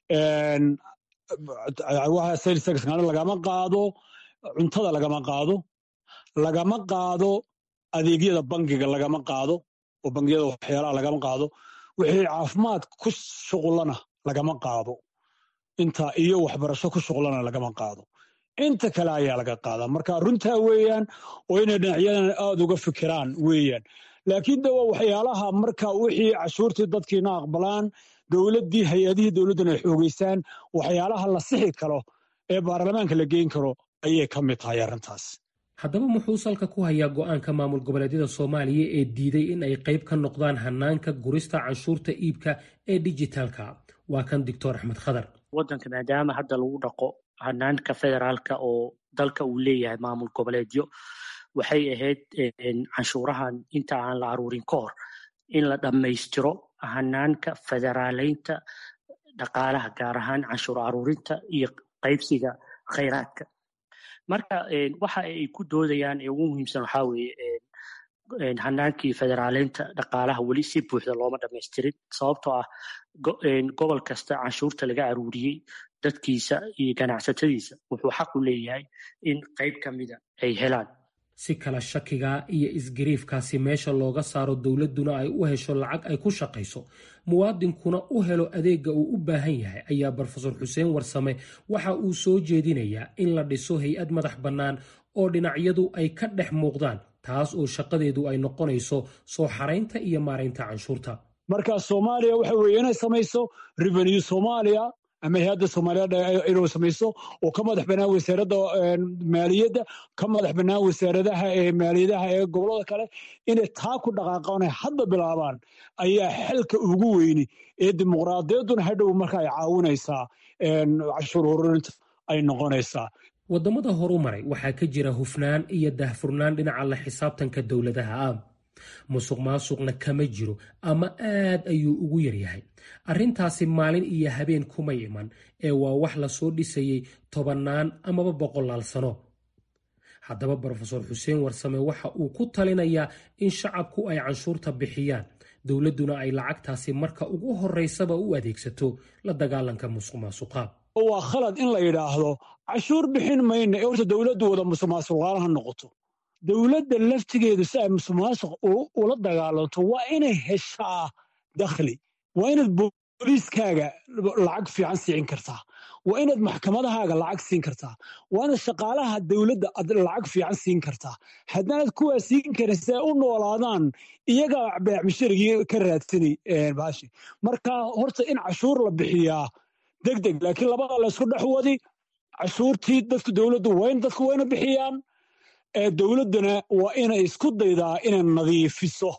lagama qaado cuntada lagama qaado lagama qaado adeegyada bangiga lagama qaado oo bangiyada waxyaalaha lagama qaado wixii caafimaad ku shuqulana lagama qaado inta iyo waxbarasho ku shuqlana lagama qaado inta kale ayaa laga qaadaa marka runtaa weeyaan oo inay dhinacyadan aada uga fikiraan weeyaan laakiin de waa waxyaalaha marka wixii cashuurtii dadkiina aqbalaan dowladdii hay-adihii dowladduna ay xoogeysaan waxyaalaha la sixi karo ee baarlamaanka la geyn karo ayay ka mid tahay arrintaas haddaba muxuu salka ku hayaa go'aanka maamul goboleedyada soomaaliya ee diiday in ay qayb ka noqdaan hanaanka gurista canshuurta iibka ee dijitaalka waa kan doctor axmed khadar waddanka maadaama hadda lagu dhaqo hanaanka federaalka oo dalka uu leeyahay maamul goboleedyo waxay ahayd canshuurahan inta aan la aruurin ka hor in la dhammaystiro hanaanka federaaleynta dhaqaalaha gaar ahaan canshuur aruurinta iyo qaybsiga khayraadka marka waxa ay ku doodayaan ee ugu muhiimsan waxaa weeye hanaankii federaaleynta dhaqaalaha weli si buuxda looma dhamaystirin sababtoo ah gobol kasta canshuurta laga aruuriyey dadkiisa iyo ganacsatadiisa wuxuu xaq u leeyahay in qayb ka mida ay helaan si kala shakiga iyo isgariifkaasi meesha looga saaro dowladduna ay u hesho lacag ay ku shaqayso muwaadinkuna u helo adeegga uu u baahan yahay ayaa brofesor xuseen warsame waxa uu soo jeedinayaa in la dhiso hay-ad madax bannaan oo dhinacyadu ay ka dhex muuqdaan taas oo shaqadeedu ay noqonayso soo xaraynta iyo maaraynta canshuurta marka soomaaliya waxa weeye inay samayso revenue soomaaliya ama hay-adda soomaaliyeed inuu samayso oo ka madax bannaan wasaaradda maaliyadda ka madax bannaan wasaaradaha ee maaliyadaha ee gobollada kale inay taa ku dhaqaaqaan ay hadda bilaabaan ayaa xalka ugu weyni ee dimuqraadiyadduna hadhow marka ay caawinaysaa cashuur ururinta ay noqonaysaa waddamada horu maray waxaa ka jira hufnaan iyo daahfurnaan dhinaca la xisaabtanka dowladaha ah musuq maasuqna kama jiro ama aad ayuu ugu yaryahay arrintaasi maalin iyo habeen kuma iman ee waa wax lasoo dhisayey tobannaan amaba boqolaal sano haddaba brofesor xuseen warsame waxa uu ku talinayaa in shacabku ay canshuurta bixiyaan dowladduna ay lacagtaasi marka ugu horeysaba u adeegsato la dagaalanka musuq maasuqa waa khalad in la yidhaahdo cashuur bixin mayna ee horta dowladdu wada musuq maasuqaalaha noqoto dowladda laftigeedu si ay musuqmaasuq ula dagaalanto waa inay heshaa dakhli waa inaad booliiskaaga lacag fiican siin kartaa waa inaad maxkamadahaaga lacag siin kartaa waa inaad shaqaalaha dowladda ad lacag fiican siin kartaa haddaanad kuwaa siin karin si ay u noolaadaan iyagaa beecmisharigii ka raadsani baashi marka horta in cashuur la bixiyaa deg deg laakiin labada laysku dhex wadi cashuurtii dadku dowladdu waa in dadku wayna bixiyaan dowladdana waa inay isku daydaa inay nadiifiso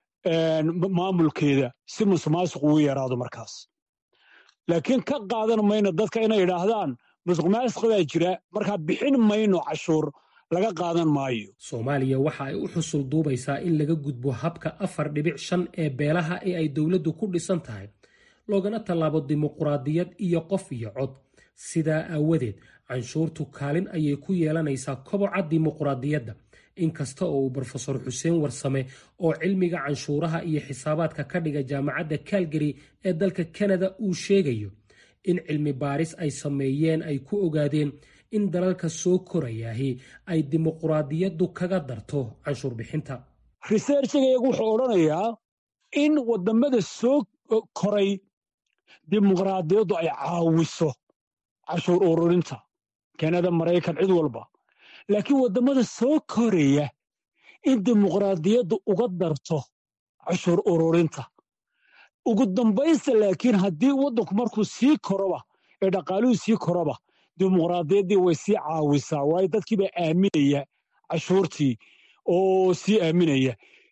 maamulkeeda si musuqmaasuq ugu yaraado markaas laakiin ka qaadan mayno dadka inay idhaahdaan musuqmaasuq baa jira markaa bixin mayno cashuur laga qaadan maayo soomaaliya waxa ay u xusul duubaysaa in laga gudbo habka afar dhibic shan ee beelaha ee ay dowladdu ku dhisan tahay loogana tallaabo dimuquraadiyad iyo qof iyo cod sidaa aawadeed canshuurtu kaalin ayay ku yeelanaysaa koboca dimuquraadiyadda inkasta oo uu brofesor xuseen warsame oo cilmiga canshuuraha iyo xisaabaadka ka dhiga jaamacadda calgary ee dalka kanada uu sheegayo in cilmi baaris ay sameeyeen ay ku ogaadeen in dalalka soo korayaahi ay dimuquraadiyaddu kaga darto canshuur bixinta researchigaygu wuxuu odhanayaa in wadamada soo koray dimuqraadiyaddu ay caawiso cashuur ururinta kanada maraykan cid walba laakiin waddamada soo koraya in dimuqraadiyaddu uga darto cashuur ururinta ugu dambaysta laakiin haddii waddanku markuu sii koroba ee dhaqaaluhu sii koroba dimuqraadiyaddii way sii caawisaa waayo dadkiibaa aaminaya cashuurtii oo sii aaminaya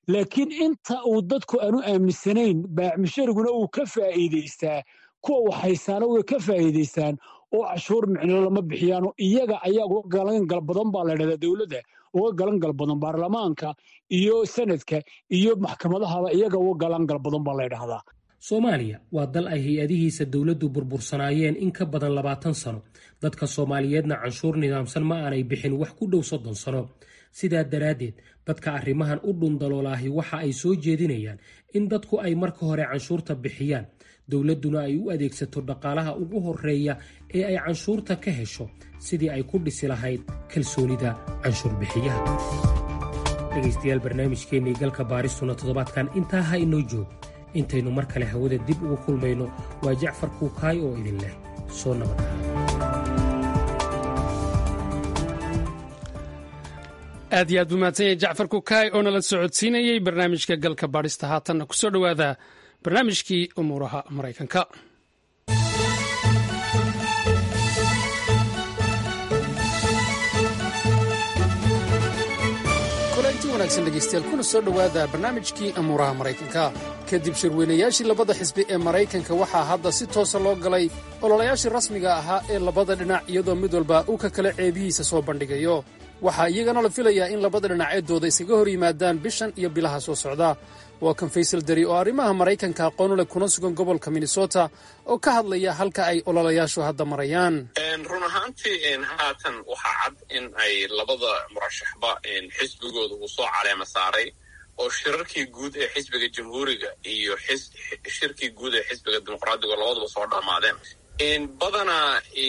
laakiin inta uu dadku aanu aaminsanayn baacmishariguna uu ka faa'iidaystaa kuwa waxhaysaana way ka faa'iidaystaan oo cashuur micno lama bixiyaano iyaga ayaa uga galangal badan baa la dhahdaa dowladda uga galangal badan baarlamaanka iyo sanadka iyo maxkamadahaba iyaga uga galangal badan baa la dhahdaa soomaaliya waa dal ay hay-adihiisa dowladdu burbursanaayeen in ka badan labaatan sano dadka soomaaliyeedna canshuur nidaamsan ma aanay bixin wax ku dhow soddon sano sidaa daraaddeed dadka arrimahan u dhundaloolaahi waxa ay soo jeedinayaan in dadku ay marka hore canshuurta bixiyaan dowladduna ay u adeegsato dhaqaalaha ugu horeeya ee ay canshuurta ka hesho sidii ay ku dhisi lahayd kalsoonida canshuur bixiyaha dhegaystayaal barnaamijkeennii galka baaristuna toddobaadkan intaa ha inoo joog intaynu mar kale hawada dib ugu kulmayno waa jacfar kuukaay oo idin leh soo nabadaha aad iyo aad buu mahadsan yahay jacfar kukaay oo nala socodsiinayey barnaamijka galka baadhista haatanna ku soo dhowaada barnaamijkii umuuraha maraykanka kulanti wanaagsan dhegaystayaal kuna soo dhowaada barnaamijkii amuuraha maraykanka kadib shirweynayaashii labada xisbi ee maraykanka waxaa hadda si toosa loo galay ololayaashii rasmiga ahaa ee labada dhinac iyadoo mid walba uu ka kale ceebihiisa soo bandhigayo waxaa iyagana la filayaa in labada dhinac ee dooda isaga hor yimaadaan bishan iyo bilaha soo socda waa kan faysal dari oo arrimaha maraykanka aqoonu leh kuna sugan gobolka minnesota oo ka hadlaya halka ay ololayaashu hadda marayaan run ahaantii haatan waxaa cad in ay labada murashaxba xisbigooda uu soo caleema saaray oo shirarkii guud ee xisbiga jamhuuriga iyo shirkii guud ee xisbiga dimuqraadiga labaduba soo dhammaadeen badanaa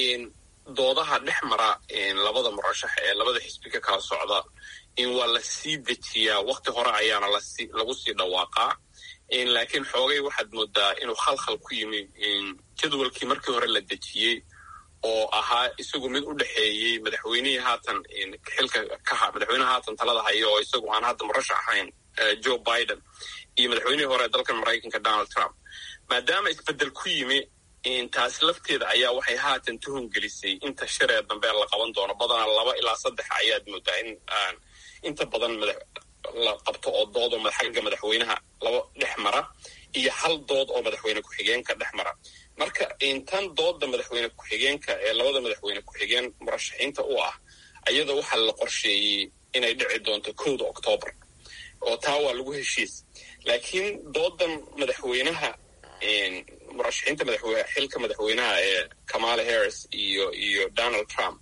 doodaha dhex mara labada murashax ee labada xisbi ka kala socda in waa la sii dejiyaa wakti hore ayaana lagu sii dhawaaqaa laakiin xoogay waxaad moodaa inuu khalkhal ku yimi jadwalkii markii hore la dejiyey oo ahaa isagu mid u dhexeeyey madaxweynihii haatan xilka ka madaxweynaha haatan talada haya oo isagu aan hadda murashax ahayn joe biden iyo madaxweynihii hore ee dalkan maraykanka donald trump maadaama isbedel ku yimi taasi lafteeda ayaa waxay haatan tuhun gelisay inta shiree dambe la qaban doono badanaa laba ilaa saddex ayaad moodaa in inta badan la qabto oo dood oo xagga madaxweynaha laba dhex mara iyo hal dood oo madaxweyne ku-xigeenka dhex mara marka tan dooda madaxweyne ku-xigeenka ee labada madaxweyne ku-xigeen murashaxiinta u ah ayada waxaa la qorsheeyey inay dhici doonto kowda octoobar oo taa waa lagu heshiis laakiin doodan madaxweynaha murashaxiinta xilka madaxweynaha ee kamala harris iyo iyo donald trump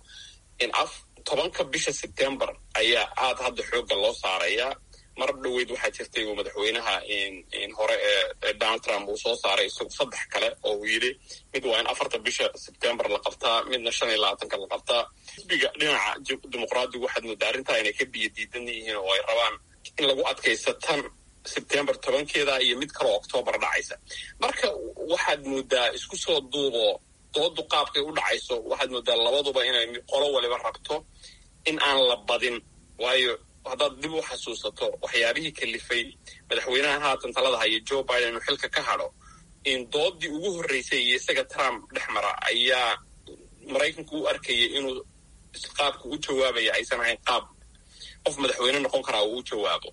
tobanka bisha sebtembar ayaa aad hadda xoogga loo saarayaa mar dhoweyd waxaa jirtay uu madaxweynaha hore ee donald trump uu soo saaray isagu saddex kale oo uu yidhi mid waa in afarta bisha sebtembar la qabtaa midna shan iyo labaatanka la qabtaa xisbiga dhinaca dimuqraadigu waxaad moodaa arrintaa inay ka biyo diidan yihiin oo ay rabaan in lagu adkaysta tan sebtembar tobankeeda iyo mid kaloo octoobar dhacaysa marka waxaad moodaa isku soo duubo doodu qaabkay u dhacayso waxaad moodaa labaduba inay qolo waliba rabto in aan la badin waayo haddaad dib u xasuusato waxyaabihii kalifay madaxweynaha haatan talada haya joe biden inuu xilka ka hadho in doodii ugu horreysay iyo isaga trump dhex mara ayaa maraykanku u arkayay inuu qaabka u jawaabaya aysan ahayn qaab qof madaxweyne noqon karaa uu u jawaabo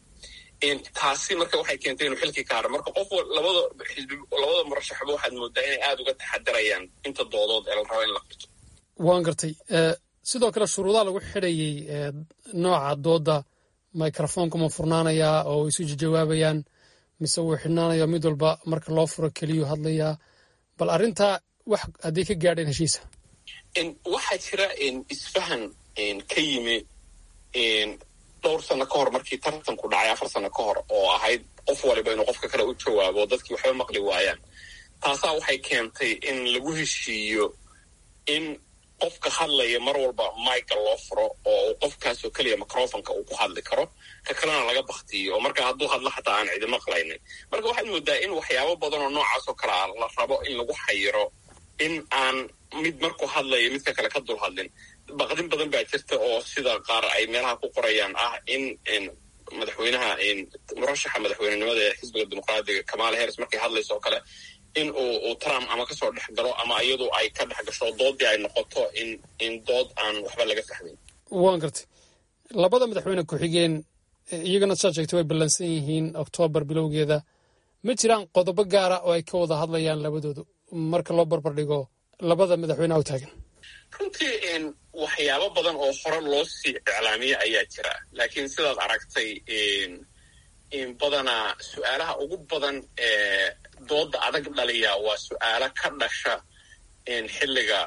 taasi marka waxay keentay inuu xilkii ka hadho marka qof labada xisbi labada murashaxba waxaad moodaa inay aada uga taxadarayaan inta doodood ee la rabo in la qabto waan gartay sidoo kale shuruudaha lagu xidhayey nooca dooda microfonka ma furnaanayaa oo isu jawaabayaan mise wuu xidhnaanaya mid walba marka loo furo keliyuu hadlayaa bal arrintaa wax haddii ka gaadheen heshiisa waxaa jira isfahan ka yimi dhowr sano ka hor markii tartanku dhacay afar sano ka hor oo ahayd qof waliba inuu qofka kale u jawaabo dadkii waxba maqli waayaan taasaa waxay keentay in lagu heshiiyo in qofka hadlaya mar walba maiga loo furo oo uu qofkaasoo keliya microfonka uu ku hadli karo ka kalena laga baktiyo oo marka hadduu hadlo xataa aan cidi maqlaynin marka waxaad moodaa in waxyaabo badan oo noocaas oo kale ah la rabo in lagu xayiro in aan mid markuu hadlayo midka kale ka dul hadlin baqdin badan baa jirta oo sida qaar ay meelaha ku qorayaan ah in madaxweynaha murashaxa madaxweynenimada ee xisbiga dimuqraadiga kamala harris markay hadlayso oo kale in uu trump ama kasoo dhex galo ama iyadu ay ka dhex gasho doodii ay noqoto in in dood aan waxba laga fahmin waan gartay labada madaxweyne ku-xigeen iyagana saad sheegtay way ballansan yihiin oktoobar bilowgeeda ma jiraan qodobo gaara oo ay ka wada hadlayaan labadoodu marka loo barbardhigo labada madaxweyneha u taagan runtii waxyaabo badan oo hore loo sii iclaamiyey ayaa jira laakiin sidaad aragtay badanaa su-aalaha ugu badan ee dooda adag dhaliya waa su-aalo ka dhasha xilliga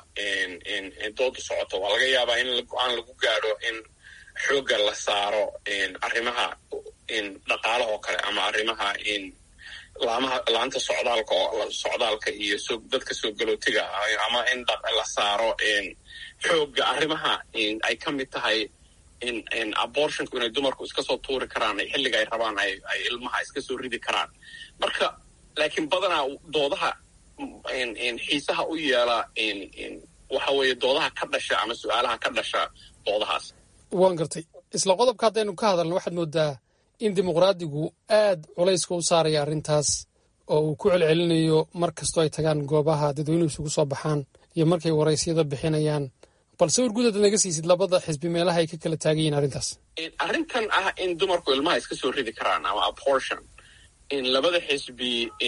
dooda socoto waa laga yaabaa in go-aan lagu gaadho in xoogga la saaro arrimaha dhaqaalahoo kale ama arrimaha laamaha laanta socdaalka socdaalka iyo dadka soo galootiga ama in la saaro xoogga arrimaha ay ka mid tahay abortionku inay dumarku iska soo tuuri karaan xilliga ay rabaan ay ilmaha iska soo ridi karaan marka laakiin badanaa doodaha xiisaha u yeela waxa weeye doodaha ka dhasha ama su-aalaha ka dhasha doodahaas waan gartay isla qodobka haddaynu ka hadalno waxaad moodaa in dimuqraadigu aad culayska u saaraya arrintaas oo uu ku celcelinayo mar kastoo ay tagaan goobaha dadweynuhu isugu soo baxaan iyo markay waraysyada bixinayaan balse wargudaad naga siisid labada xisbi meelaha ay ka kala taagan yihin arrintaas arrintan ah in dumarku ilmaha iska soo ridi karaan ama abortion in labada xisbi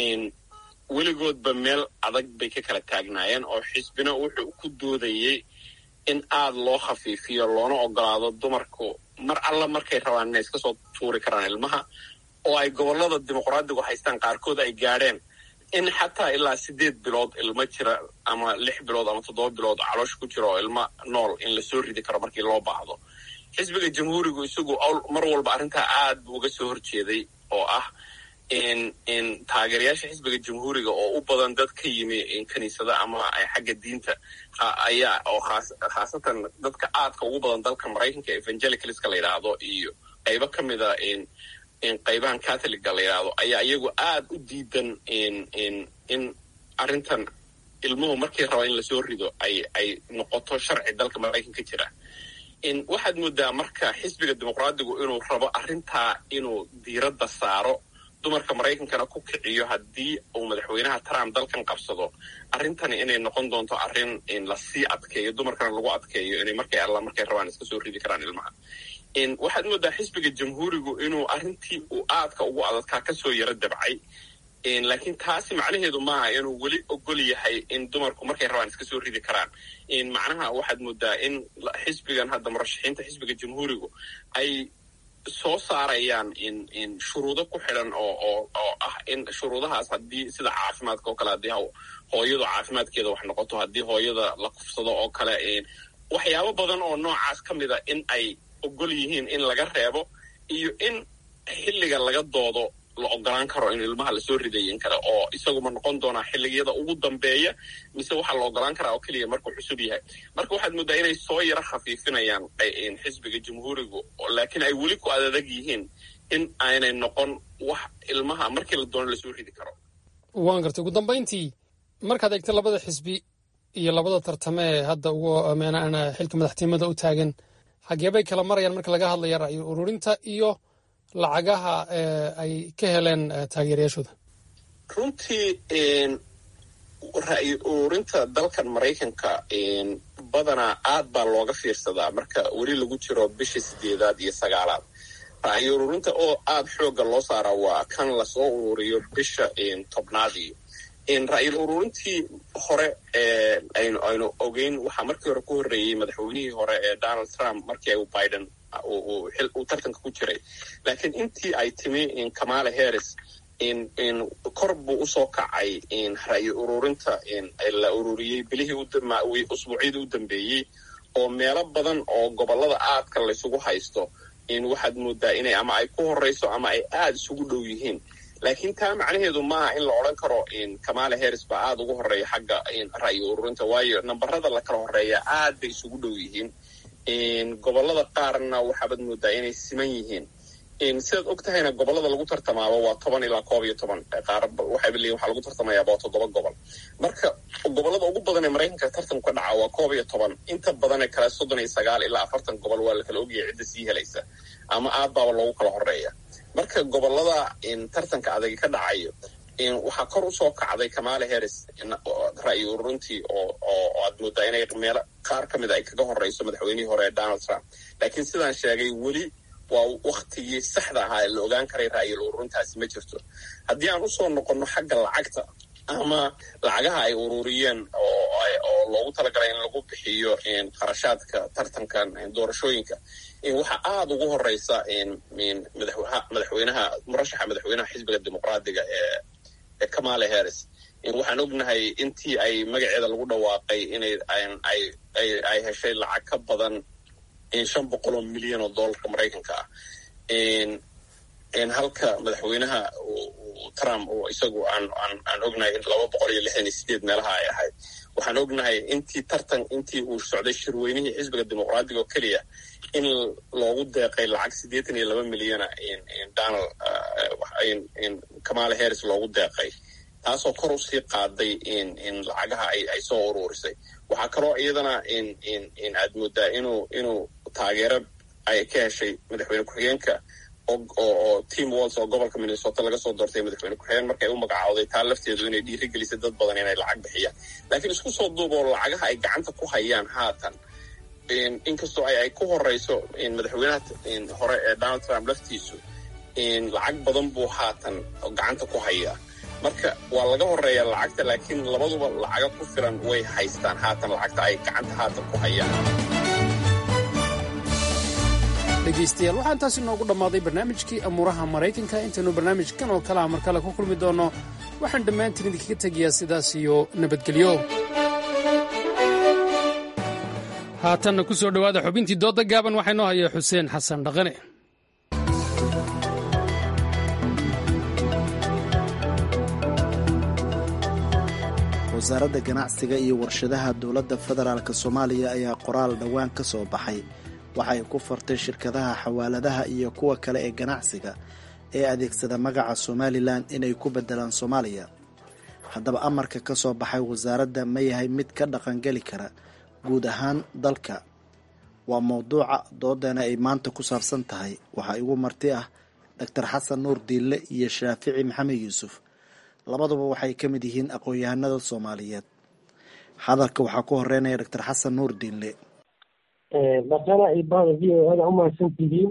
weligoodba meel adag bay ka kala taagnaayeen oo xisbina wuxuu ku doodayey in aada loo khafiifiyo loona ogolaado dumarku mar alla markay rabaan inay iska soo tuuri karaan ilmaha oo ay gobollada dimuqraadigu haystaan qaarkood ay gaadheen in xataa ilaa sideed bilood ilmo jira ama lix bilood ama toddoba bilood caloosha ku jira oo ilmo nool in lasoo ridi karo markii loo baahdo xisbiga jamhuurigu isagu mar walba arrintaa aad buu uga soo horjeeday oo ah in taageerayaasha xisbiga jamhuuriga oo u badan dad ka yimi kiniisada ama xagga diinta ayaa oo khaasatan dadka aadka ugu badan dalka maraykanka evangelicalska la yidhaahdo iyo qaybo ka mida qaybahan catholiga la yidhaahdo ayaa iyagu aad u diidan in arrintan ilmuhu markii raba in lasoo rido ay ay noqoto sharci dalka maraykanka jira waxaad moodaa marka xisbiga dimuqraadigu inuu rabo arrintaa inuu diiradda saaro dumarka maraykankana ku kiciyo haddii uu madaxweynaha trump dalkan qabsado arrintani inay noqon doonto arrin lasii adkeeyo dumarkana lagu adkeeyo inay markay alla markay rabaan iska soo ridi karaan ilmaha waxaad moodaa xisbiga jamhuurigu inuu arrintii uu aadka ugu adadkaa kasoo yaro dabcay laakiin taasi macnaheedu maaha inuu weli ogol yahay in dumarku markay rabaan iska soo ridi karaan macnaha waxaad moodaa in xisbigan hadda murashaxiinta xisbiga jamhuurigu ay soo saarayaan in shuruudo ku xidhan oo oo oo ah in shuruudahaas haddii sida caafimaadka oo kale haddii hooyadu caafimaadkeeda wax noqoto haddii hooyada la kufsado oo kale waxyaabo badan oo noocaas ka mida in ay ogol yihiin in laga reebo iyo in xilliga laga doodo la ogolaan karo in ilmaha lasoo ridayin kara oo isaguma noqon doonaa xilligiyada ugu dambeeya mise waxaa la ogolaan karaa oo keliya markuu cusub yahay marka waxaad moodaa inay soo yaro khafiifinayaan xisbiga jamhuurigu laakiin ay weli ku adadag yihiin in aanay noqon wax ilmaha markii la doono lasoo ridi karo waan gartay ugu dambayntii markaad eegta labada xisbi iyo labada tartame ee hadda ugu xilka madaxtinimada u taagan xageebay kala marayaan marka laga hadlaya ra'yo ururinta iyo lacagaha ay ka heleen taageerayaashooda runtii ra'yi ururinta dalkan maraykanka badanaa aad baa looga fiirsadaa marka weli lagu jiro bisha sideedaad iyo sagaalaad ra'yi ururinta oo aad xoogga loo saaraa waa kan lasoo ururiyo bisha tobnaadii ra'yil ururintii hore aynu ogeyn waxaa markii hore ku horreeyey madaxweynihii hore ee donald trump markii u biden uu tartanka ku jiray laakiin intii ay timi kamala harris kor buu usoo kacay ra'yi ururinta la ururiyey bilihii usbuucyadii u dambeeyey oo meelo badan oo gobolada aadka laysugu haysto waxaad moodaa inay ama ay ku horeyso ama ay aada isugu dhow yihiin laakiin taa macnaheedu maaha in la odran karo kamala harris baa aada ugu horeeya xagga ra'yi ururinta waayo nambarada la kala horeeya aad bay isugu dhow yihiin gobolada qaarna waxaabaad moodaa inay siman yihiin sidaad og tahayna gobolada lagu tartamaaba waa toban ilaa koob iyo toban qaar waxayba leeyihin waxaa lagu tartamayaaba waa toddoba gobol marka gobolada ugu badan ee maraykanka tartanku ka dhaca waa koob iyo toban inta badanee kale soddon iyo sagaal ilaa afartan gobol waa la kala ogyahay cidda sii helaysa ama aad baaba loogu kala horeeya marka gobolada tartanka adagi ka dhacayo waxaa kor usoo kacday kamala harris ra'yi ururintii oo oo aad moodaa inay meelo qaar ka mida ay kaga horeyso madaxweynihii hore ee donald trump laakiin sidaan sheegay weli waa waktigii saxda ahaa ee la ogaan karay ra'yil ururintaasi ma jirto haddii aan usoo noqonno xagga lacagta ama lacagaha ay ururiyeen oo loogu talagalay in lagu bixiyo qarashaadka tartankan doorashooyinka waxaa aada ugu horeysa madaxweynaha murashaxa madaxweynaha xisbiga dimuqraadiga ee kamale harris waxaan ognahay intii ay magaceeda lagu dhawaaqay inay ay heshay lacag ka badan shan boqol oo milyan oo dollarka maraykanka ah halka madaxweynaha trump oo isagu aan aan ognahay in laba boqol iyo lixdan iyo sideed meelaha ay ahayd waxaan ognahay intii tartan intii uu socday shirweynihii xisbiga dimuqraadiga oo keliya in loogu deeqay lacag siddeetan iyo laba milyana donald kamale harris loogu deeqay taasoo kor usii qaaday in lacagaha ay soo uruurisay waxaa kaloo iyadana aad moodaa inuu inuu taageero ay ka heshay madaxweyne ku-xigeenka oo team walls oo gobolka minnesota laga soo doortay madaxweyne ku-xigeen markay u magacaawday taa lafteedu inay dhiiri gelisay dad badan inay lacag bixiyaan laakiin isku soo duuboo lacagaha ay gacanta ku hayaan haatan inkastoo ay ku horeyso madaxweynaha hore ee donald trump laftiisu lacag badan buu haatan gacanta ku hayaa marka waa laga horeeyaa lacagta laakiin labaduba lacaga ku filan way haystaan haatan lacagta ay gacanta haatan ku hayaan dhegaystayaal waxaan taasi noogu dhammaaday barnaamijkii amuuraha maraykanka intaynu barnaamijkan oo kale ah mar kale ku kulmi doonno waxaan dhammaantiin idinkaga tegayaa sidaas iyo nabadgelyo haatanna ku soo dhowaada xubintii doodda gaaban waxaa inoo haya xuseen xasan dhaqane wasaaradda ganacsiga iyo warshadaha dowladda federaalk soomaaliya ayaa qoraal dhowaan ka soo baxay waxay ku fartay shirkadaha xawaaladaha iyo kuwa kale ee ganacsiga ee adeegsada magaca somalilan inay ku bedelaan soomaaliya haddaba amarka ka soo baxay wasaaradda ma yahay mid ka dhaqangeli kara guud ahaan dalka waa mowduuca doodeena ay maanta ku saabsan tahay waxaa igu marti ah doctor xasan nuur diille iyo shaafici maxamed yuusuf labaduba waxay ka mid yihiin aqoon-yahanada soomaaliyeed hadalka waxaa ku horeynaya doctor xasan nuur diille dhaqana iyo bahda v o ada umahadsan tihiin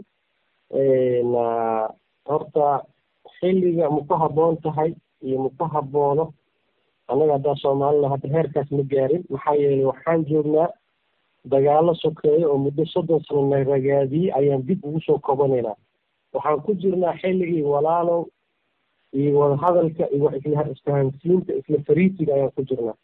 horta xilliga ma ku haboon tahay iyo ma ku haboono annaga haddaa soomaalina hadda heerkaas ma gaarin maxaa yeelay waxaan joognaa dagaalo sokeeyo oo muddo soddon sano na ragaadiyey ayaan dib ugu soo kobanaynaa waxaan ku jirnaa xilligii walaalow iyo wadahadalka iyo isla isfahansiinta isla fariisiga ayaan ku jirnaa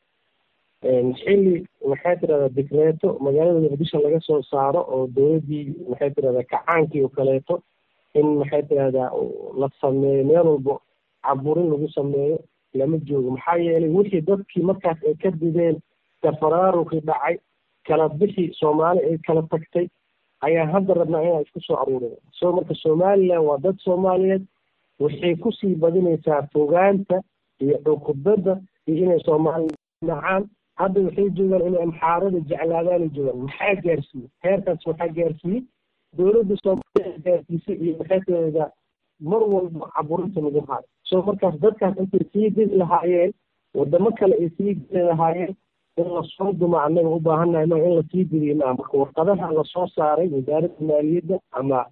xilli maxay tirahdaa dikreeto magaalada muqdisho laga soo saaro oo dowladdii maxay tirahdaa kacaankii oo kaleeto in maxay tirahdaa la sameeyo meel walbo caburin lagu sameeyo lama joogo maxaa yeelay wixii dadkii markaas ay ka dideen tafaraaruqii dhacay kala bixi soomaali ay kala tagtay ayaa hadda rabnaa inaan isku soo aruurino so marka somaliland waa dad soomaaliyeed waxay kusii badinaysaa fogaanta iyo cukubadda iyo inay soomaaliya nacaan hadda waxay joogaan inay amxaarada jeclaadaanay joogaan maxaa gaarsiiyey heerkaas waxaa gaarsiiyey dowladda soomaaliya gaarsiisay iyo maxay tirahdaa mar walba caburinta lagu haayo so markaas dadkaas intay sii didi lahaayeen wadamo kale ay sii geli lahaayeen in lasoo duma annaga u baahannahay ma in lasii didiyo maa marka warqadaha lasoo saaray wasaaradda maaliyadda ama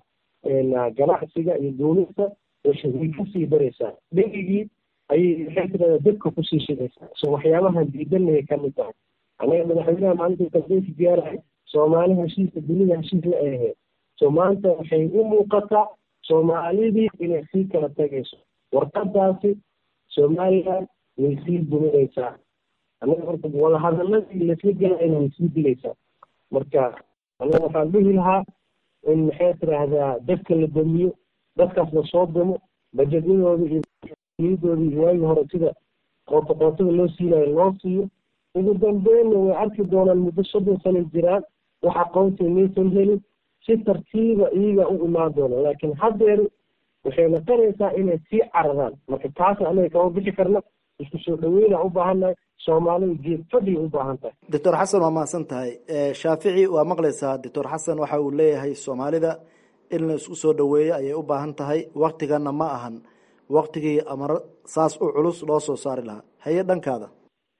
ganacsiga iyo duulista way kasii daraysaa dhegigii ayay maxay tirahdaa dadka kusii shidaysaa so waxyaabahan diidanayay ka mid tahay annaga madaxweynaha maalinta kalbeynka gaarahay soomaali heshiiska dunida heshiis la ahayd so maanta waxay u muuqataa soomaalidii inay sii kala tagayso warqadaasi somaliland way sii duminaysaa annaga marka wadahadaladii laisla galayna way sii dilaysaa marka annaga waxaan dhihi lahaa in maxay tiraahdaa dadka la damiyo dadkaas lasoo damo bajetyadooda iyo niyadooda iyo waagii hore sida qoota qootada loo siinayo loo siiyo ugu dambeynna way arki doonaan muddo soddon sana jiraan wax aqoonsi maysan helin si tartiiba iyaga u imaan doona laakiin haddeer waxay noqonaysaa inay sii cararaan marka taas anaga kama bixi karna isku soo dhaweyna u baahannahay soomaalida geed fadhiga u baahan tahay doctor xasan waa mahadsan tahay shaafici waa maqlaysaa doctor xasan waxa uu leeyahay soomaalida in la isku soo dhaweeyo ayay u baahan tahay waktigana ma ahan waktigii amaro saas u culus loo soo saari lahaa haye dhankaada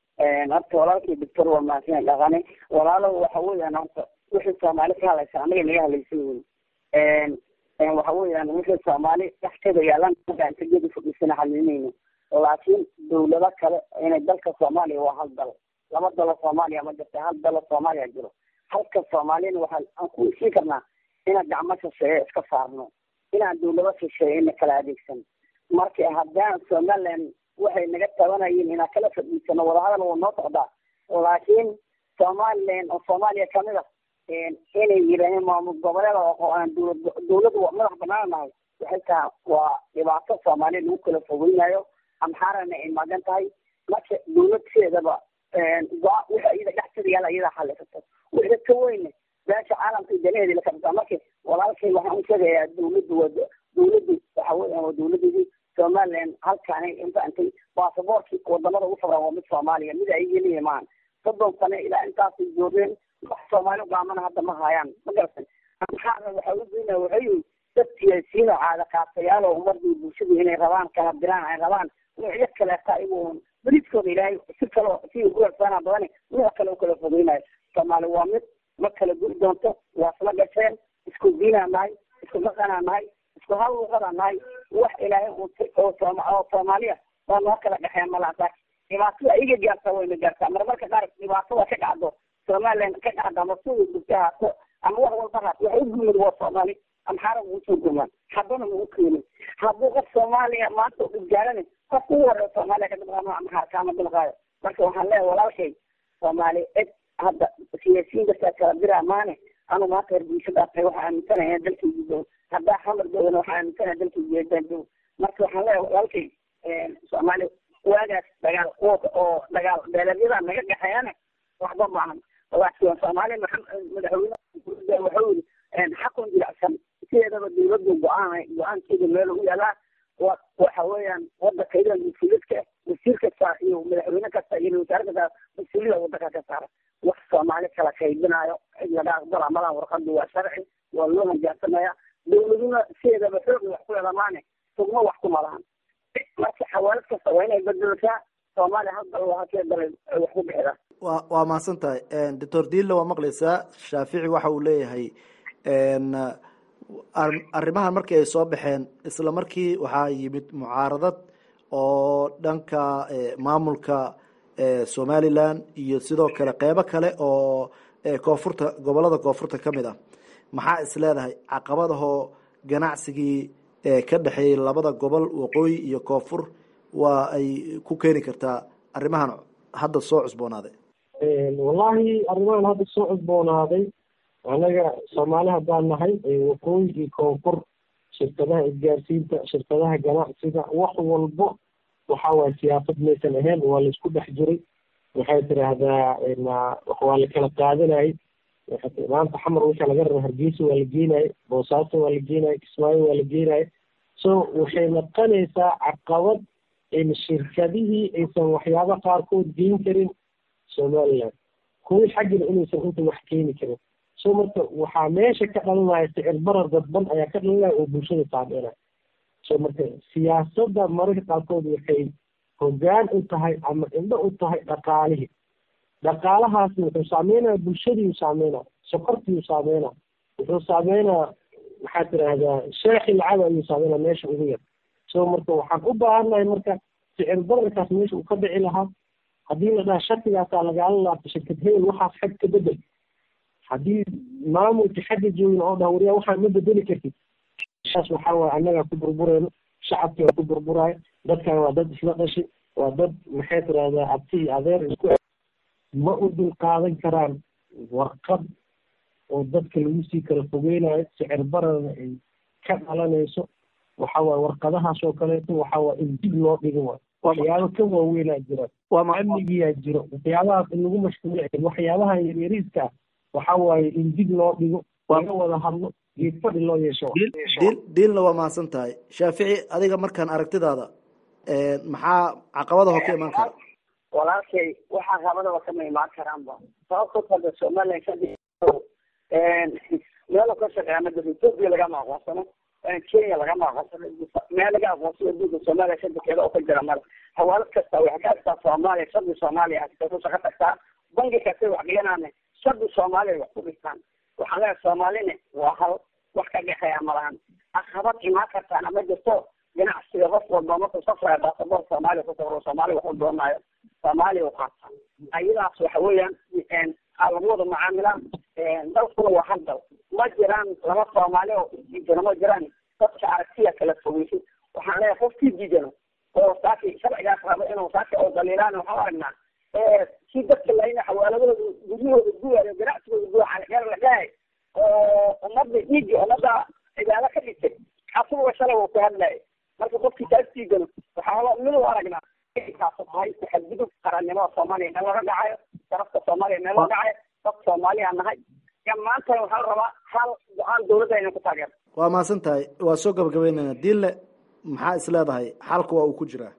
horta walaalkii doctor waa mahadsan dhaqane walaalo waxa weeyaan horta wixii soomaali ka hadlaysa anaga naga hadlaysan wey waxa weeyaan wixii soomaali dhexteeda yaalan intagedi fadhiisana xalilinayno laakiin dawlado kale inay dalka soomaaliya waa hal dal laba dalo soomaaliya ma jirta hal dalo soomaaliya jiro halka soomaaliyana waxaa aan ku heshiin karnaa inaan gacmo shisheeye iska saarno inaan dawlado shisheeye ina kala adeegsan marka haddaan somaliland waxay naga tabanayeen inaan kala fadhiisano wadahadal waa noo socdaa laakiin somaliland oo soomaaliya kamid a inay yidhaaheen maamul goboleeda oo aan dawlad dawladdu madax banaan nahay waxay tahay waa dhibaato soomaaliya lagu kala fogeynayo amxaarana ay magan tahay marka dawladkeedaba go- wixii iyada dhexteeda yaala iyadaa xalisato wixii ka weyne beesha caalamka iyo danaheeda la kabtaa marka walaalkay waxaan u sheegayaa dawladdu waa dawladdu waxa weeyaan waa dawladeedii somaliland halkaanay infaantay baasaboorkii wadamada ugu sabraa waa mid soomaaliya mid ay yelihi maahan soddon sane ilaa intaasay joogeen wax soomaali ugaamana hadda ma hayaan ma garatan amxaarna waxa u geynaya waxay yihi dad siyaasiyiin oo caada qaatayaal oo ummadii bulshadu inay rabaan kala diraan ay rabaan nuucyo kaleeta iyagu beriskooda ilaahay si kale si uguersaana badan nuuc kale u kala fogeynayo soomaali waa mid ma kala guri doonto waa isla gasheen isku diinaa nahay isku maqanaa nahay isku hal luqadaa nahay wax ilaahay oo oo soomaaliya waa noo kala dhexeeya malaasaa dhibaatada iga gaartaa wayna gaartaa marmarka qaar dhibaatada ka dhacdo somaliland ka dhacda ama sida dugta haato ama wax walba haato waxa u gumid waa soomaali amxaara ugu soo gumaan haddana ugu keenin hadduu qof soomaaliya maanta u dhibgaarani qofka ugu horeeya soomaaliya ka dhibqaano amxaar kaama dhibqaayo marka waxaan leeyahay walaalkay soomaali cid hadda siyaasiyiin dadkaa kala diraa maane anu maanta hargeysa dhaafay waxaa aaminsanaya dalkaygi dow haddaa xamar downa waxaa aaminsanaya dalkaygi yeedaan dow marka waxaan leeyahay walaalkay soomaali waagaas dagaal kuwa oo dagaal beeleedyada naga dhexeeyana waxba maahan laakiin soomaaliya madaxweyne wuxuu yiri xaqun jilicsan sideedaba dawladdu go-aan go-aankeeda meel ugu yaalaa waxa weeyaan wadanka iyada mas-uuliyadka wasiir kasta iyo madaxweyne kasta iyo wasaare kasta mas-uuliyada wadanka ka saara wax soomaali kala kaydinayo cid laga aqbala malaha warqadu waa sharci waa loo hanjaarsamaya dawladuna sideedaba xooga wax ku helamaane tugma wax kuma lahan marka xawaalad kasta waa inay bedelataa soomaaliya hal dal waa halkee dalay wax ku bixida wa waa mahadsan tahay doctor diilla waa maqlaysaa shaafici waxa uu leeyahay arrimahan markii ay soo baxeen isla markii waxaa yimid mucaaradad oo dhanka maamulka somaliland iyo sidoo kale qeybo kale oo koonfurta gobolada koonfurta ka mid ah maxaa is leedahay caqabadahoo ganacsigii ka dhexeeyay labada gobol waqooyi iyo koonfur waa ay ku keeni kartaa arrimahan hadda soo cusboonaaday wallahi arrimahan hadda soo cusboonaaday anaga soomaali haddaan nahay waqooyi iyo koonfur shirkadaha isgaarsiinta shirkadaha ganacsiga wax walbo waxa waye siyaasad maysan ahayn waa laisku dhex jiray waxay tiraahdaa waa la kala qaadanayay maanta xamar wixii laga raba hargeysa waa la geenayay boosaaso waa la geenayay kismaayo waa la geenayay so waxay noqonaysaa caqabad in shirkadihii aysan waxyaaba qaarkood geen karin somaliland kuwii xaggina inaysan inta wax keeni karin so marka waxaa meesha ka dhalanaya sicir barar dadban ayaa ka dhalanaya oo bulshada saameynaya so marka siyaasadda mararka qaarkood waxay hoggaan u tahay ama indho u tahay dhaqaalihii dhaqaalahaasna wuxuu saameynaya bulshadiiu saameynaya sokortiiu saameynaya wuxuu saameynaya maxaa tiraahdaa sheekhi lacag ayuu saameynaya meesha ugu yar so marka waxaan u baahannahay marka sicir bararkaas meesha uu ka dhici lahaa haddii la dhaha shartigaasaa lagaala laabta shirkad hebel waxaas xag ka bedel haddii maamulka xagga joogin oo dhaha wariyaa waxaan ma bedeli kartid saas waxaa waye annagaa ku burbureyno shacabkii waa ku burburaayo dadkan waa dad isla dhashi waa dad maxay tirahdaa abti iyo adeer isku ma u dul qaadan karaan warqad oo dadka lagu sii kala fogeynayo sicir bararna ay ka dhalanayso waxa waye warqadahaas oo kaleeto waxa waye in dib loo dhigo waay waxyaabo ka waaweynaa jira amnigiyaa jiro waxyaabahaas in lagu mashquuliy waxyaabaha yaryariiska waxa waaye in dib loo dhigo laga wada hadlo geed fadhi loo yeesho diilna waa mahadsan tahay shaafici adiga markaan aragtidaada maxaa caqabadaho ka imaan kara walaalkay waxaa qabadaba kama imaan karaanba sababto kada somaliland kadib meel ka shaqeeya ma jiro ethiopia lagama aqoonsano kenya lagama aqoonsano meel laga aqoonsado adduunka soomaaliya shadekeeda oo ka jira male hawaalad kasta waxay ka agtaa soomaaliya shadi soomaaliya ku shaqo tagtaa bangi kasta wax dhiganaane shadi soomaaliya wax ku dhigtaan waxaan leeyahay soomaalina waa hal wax ka dhexeeya malahan caqabad imaan kartaana ma jirto ganacsiga qof walba markuu safraya baasaboor soomaaliya ku safro soomaaliya waxu doonaayo soomaaliya u qaata ayadaas waxa weeyaan aa lagu wada macaamilaan dalkuna waa hal dal ma jiraan laba soomaali oo isdiidano ma jiraan dadka aragtiya kala fogeysid waxaan leeyahay qofkii diidano oo saaki sharcigaas raba inuu saaki oo daliilaan waxaan aragnaa si dadka layna xawaaladooda guryahooda guwayo ganacsigooda guwa calixyar la dhahay oo ummadda dhiigii ummadda cibaado ka dhigtay asuga shalay uu ku hadlaya marka qofkii taas diidano waxaa mid u aragnaa kaasu tahay waxaa gudub qarannimada soomaaliya meel laga dhacayo sharafta soomaaliya meel laga dhacayo dad soomaaliya nahay maanta waxaa la rabaa hal go-aan dawladda inay ku taageerto waa mahadsan tahay waa soo gabagabeynayna diinle maxaa is leedahay xalka waa uu ku jiraa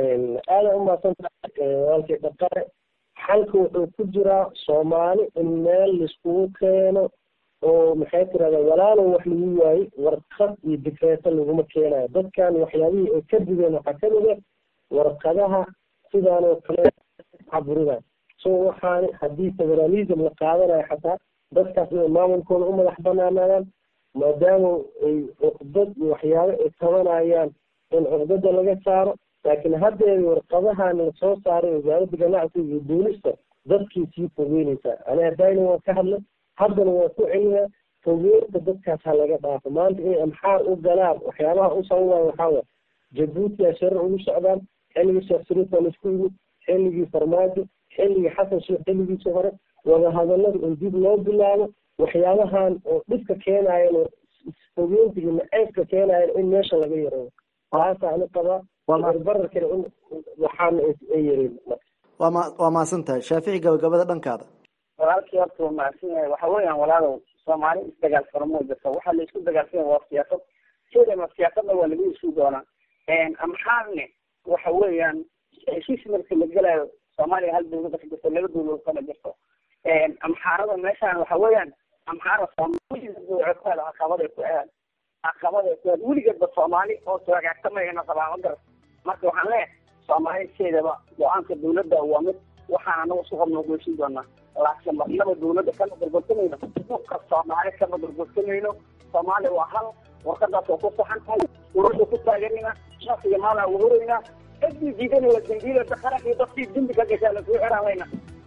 aada u mahadsantahay walkii dhaqare xalka wuxuu ku jiraa soomaali in meel laiskugu keeno oo maxay tirahda walaalow wax lagu waayey warqad iyo dikreeto laguma keenayo dadkan waxyaabihii ay ka digeen waxaa kamid a warqadaha sidaan oo kale caburidan so waxaan haddii federalism la qaadanayo xataa dadkaas inay maamulkooda u madax banaanaadaan maadaama ay cuqdad iyo waxyaabo ay tabanayaan in cuqdada laga saaro laakiin haddeeda warqadahan lasoo saaray wasaaradda ganacsiga iyo duulista dadkii sii fogeynaysaa ani haddayna waan ka hadlay haddana waan ku celinayaa fogeynta dadkaas ha laga dhaafo maanta inay amxaar u galaan waxyaabaha u sababaya waxaa waay jabuuti aa sharar ugu socdaan xilligii sheekh sariif waa laisku yimid xilligii farmaajo xilligii xasan sheekh xilligiisii hore wadahadallada in dib loo bilaabo waxyaabahan oo dhibka keenayan oo fogeynta iyo naceybka keenayan in meesha laga yareeyo taasa ani qabaa barbararkana in waxaana ay yareen waa ma waa mahadsan tahay shaafici gabagabada dhankaada walaalkii horta waa mahadsan yahay waxa weeyaan walaalow soomaali isdagaal faramo jirta waxaa la isku dagaalsan waa siyaasad sidama siyaasadna waa lagu isu doonaa amxaarne waxa weeyaan heshiis marka la gelayo soomaaliya hal dawlada ka jirto laba dawladood kama jirto amxaarada meeshaan waxa weeyaan amxaara soomaaliya buucotaada caqabaday ku aad caqabaday ku aad weligeedba soomaali oo hagaagtamayana qabaa ma garas marka waxaan leeyahay soomaali sideedaba go-aanka dawladda waa mid waxaan anagu isku qabnoo goysin doonaa laakiin marnaba dawladda kama gorgortamayno dhulka soomaali kama gorgortamayno soomaaliya waa hal warqadaas waa ku saxan tahay ururda ku taaganina shaksiga maalaa uhurayna cidii diidana waa dambiilada qaran iyo dadkii dembi ka gashaa lasoo xiraalayna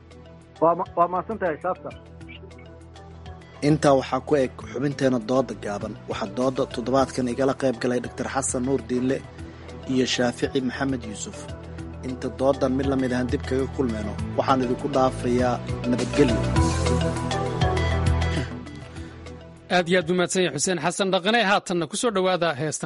waa waa mahadsan tahay shaabta intaa waxaa ku eg xubinteena dooda gaaban waxaa dooda toddobaadkan igala qayb galay doctor xasan nuur diinle iyo shaafici maxamed yuusuf inta doodan mid lamid ahaan dib kaga kulmayno waxaan idinku dhaafayaa nabadgelyo aad iyo aad buu mahadsan yahay xuseen xasan dhaqane haatanna ku soo dhowaada heestan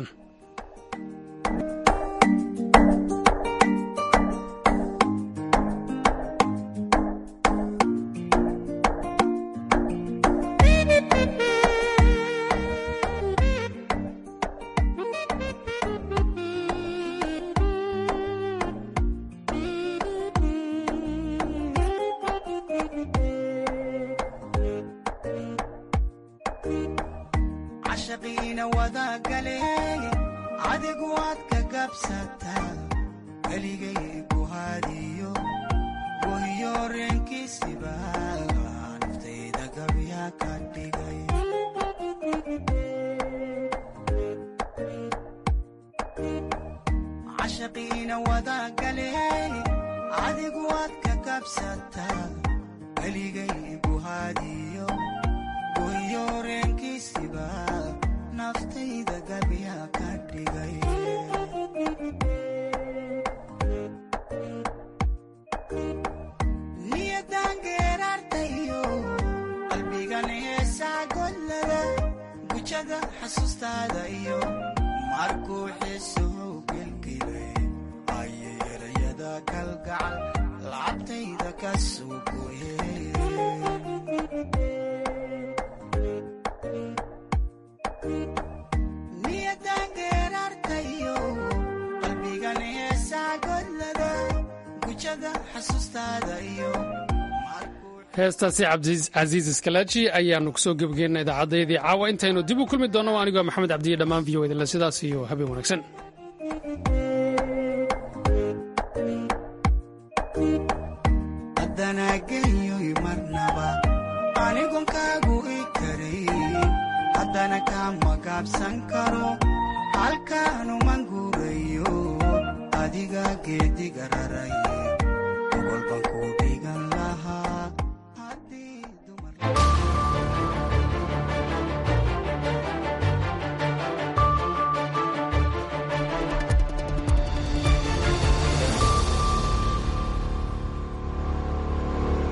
heestaasi cabdicasiis iskalaaji ayaanu kusoo gebageenna idaacaddayadii caawa intaynu dib u kulmi doonno anigoo maxamed cabdiye dhammaan v o idinle sidaas iyo habeen wanaagsan adanageyoy marnaba anigonkaagu i karay haddana kama gaabsan karo halkaanuman guurayo adiga geediga raraye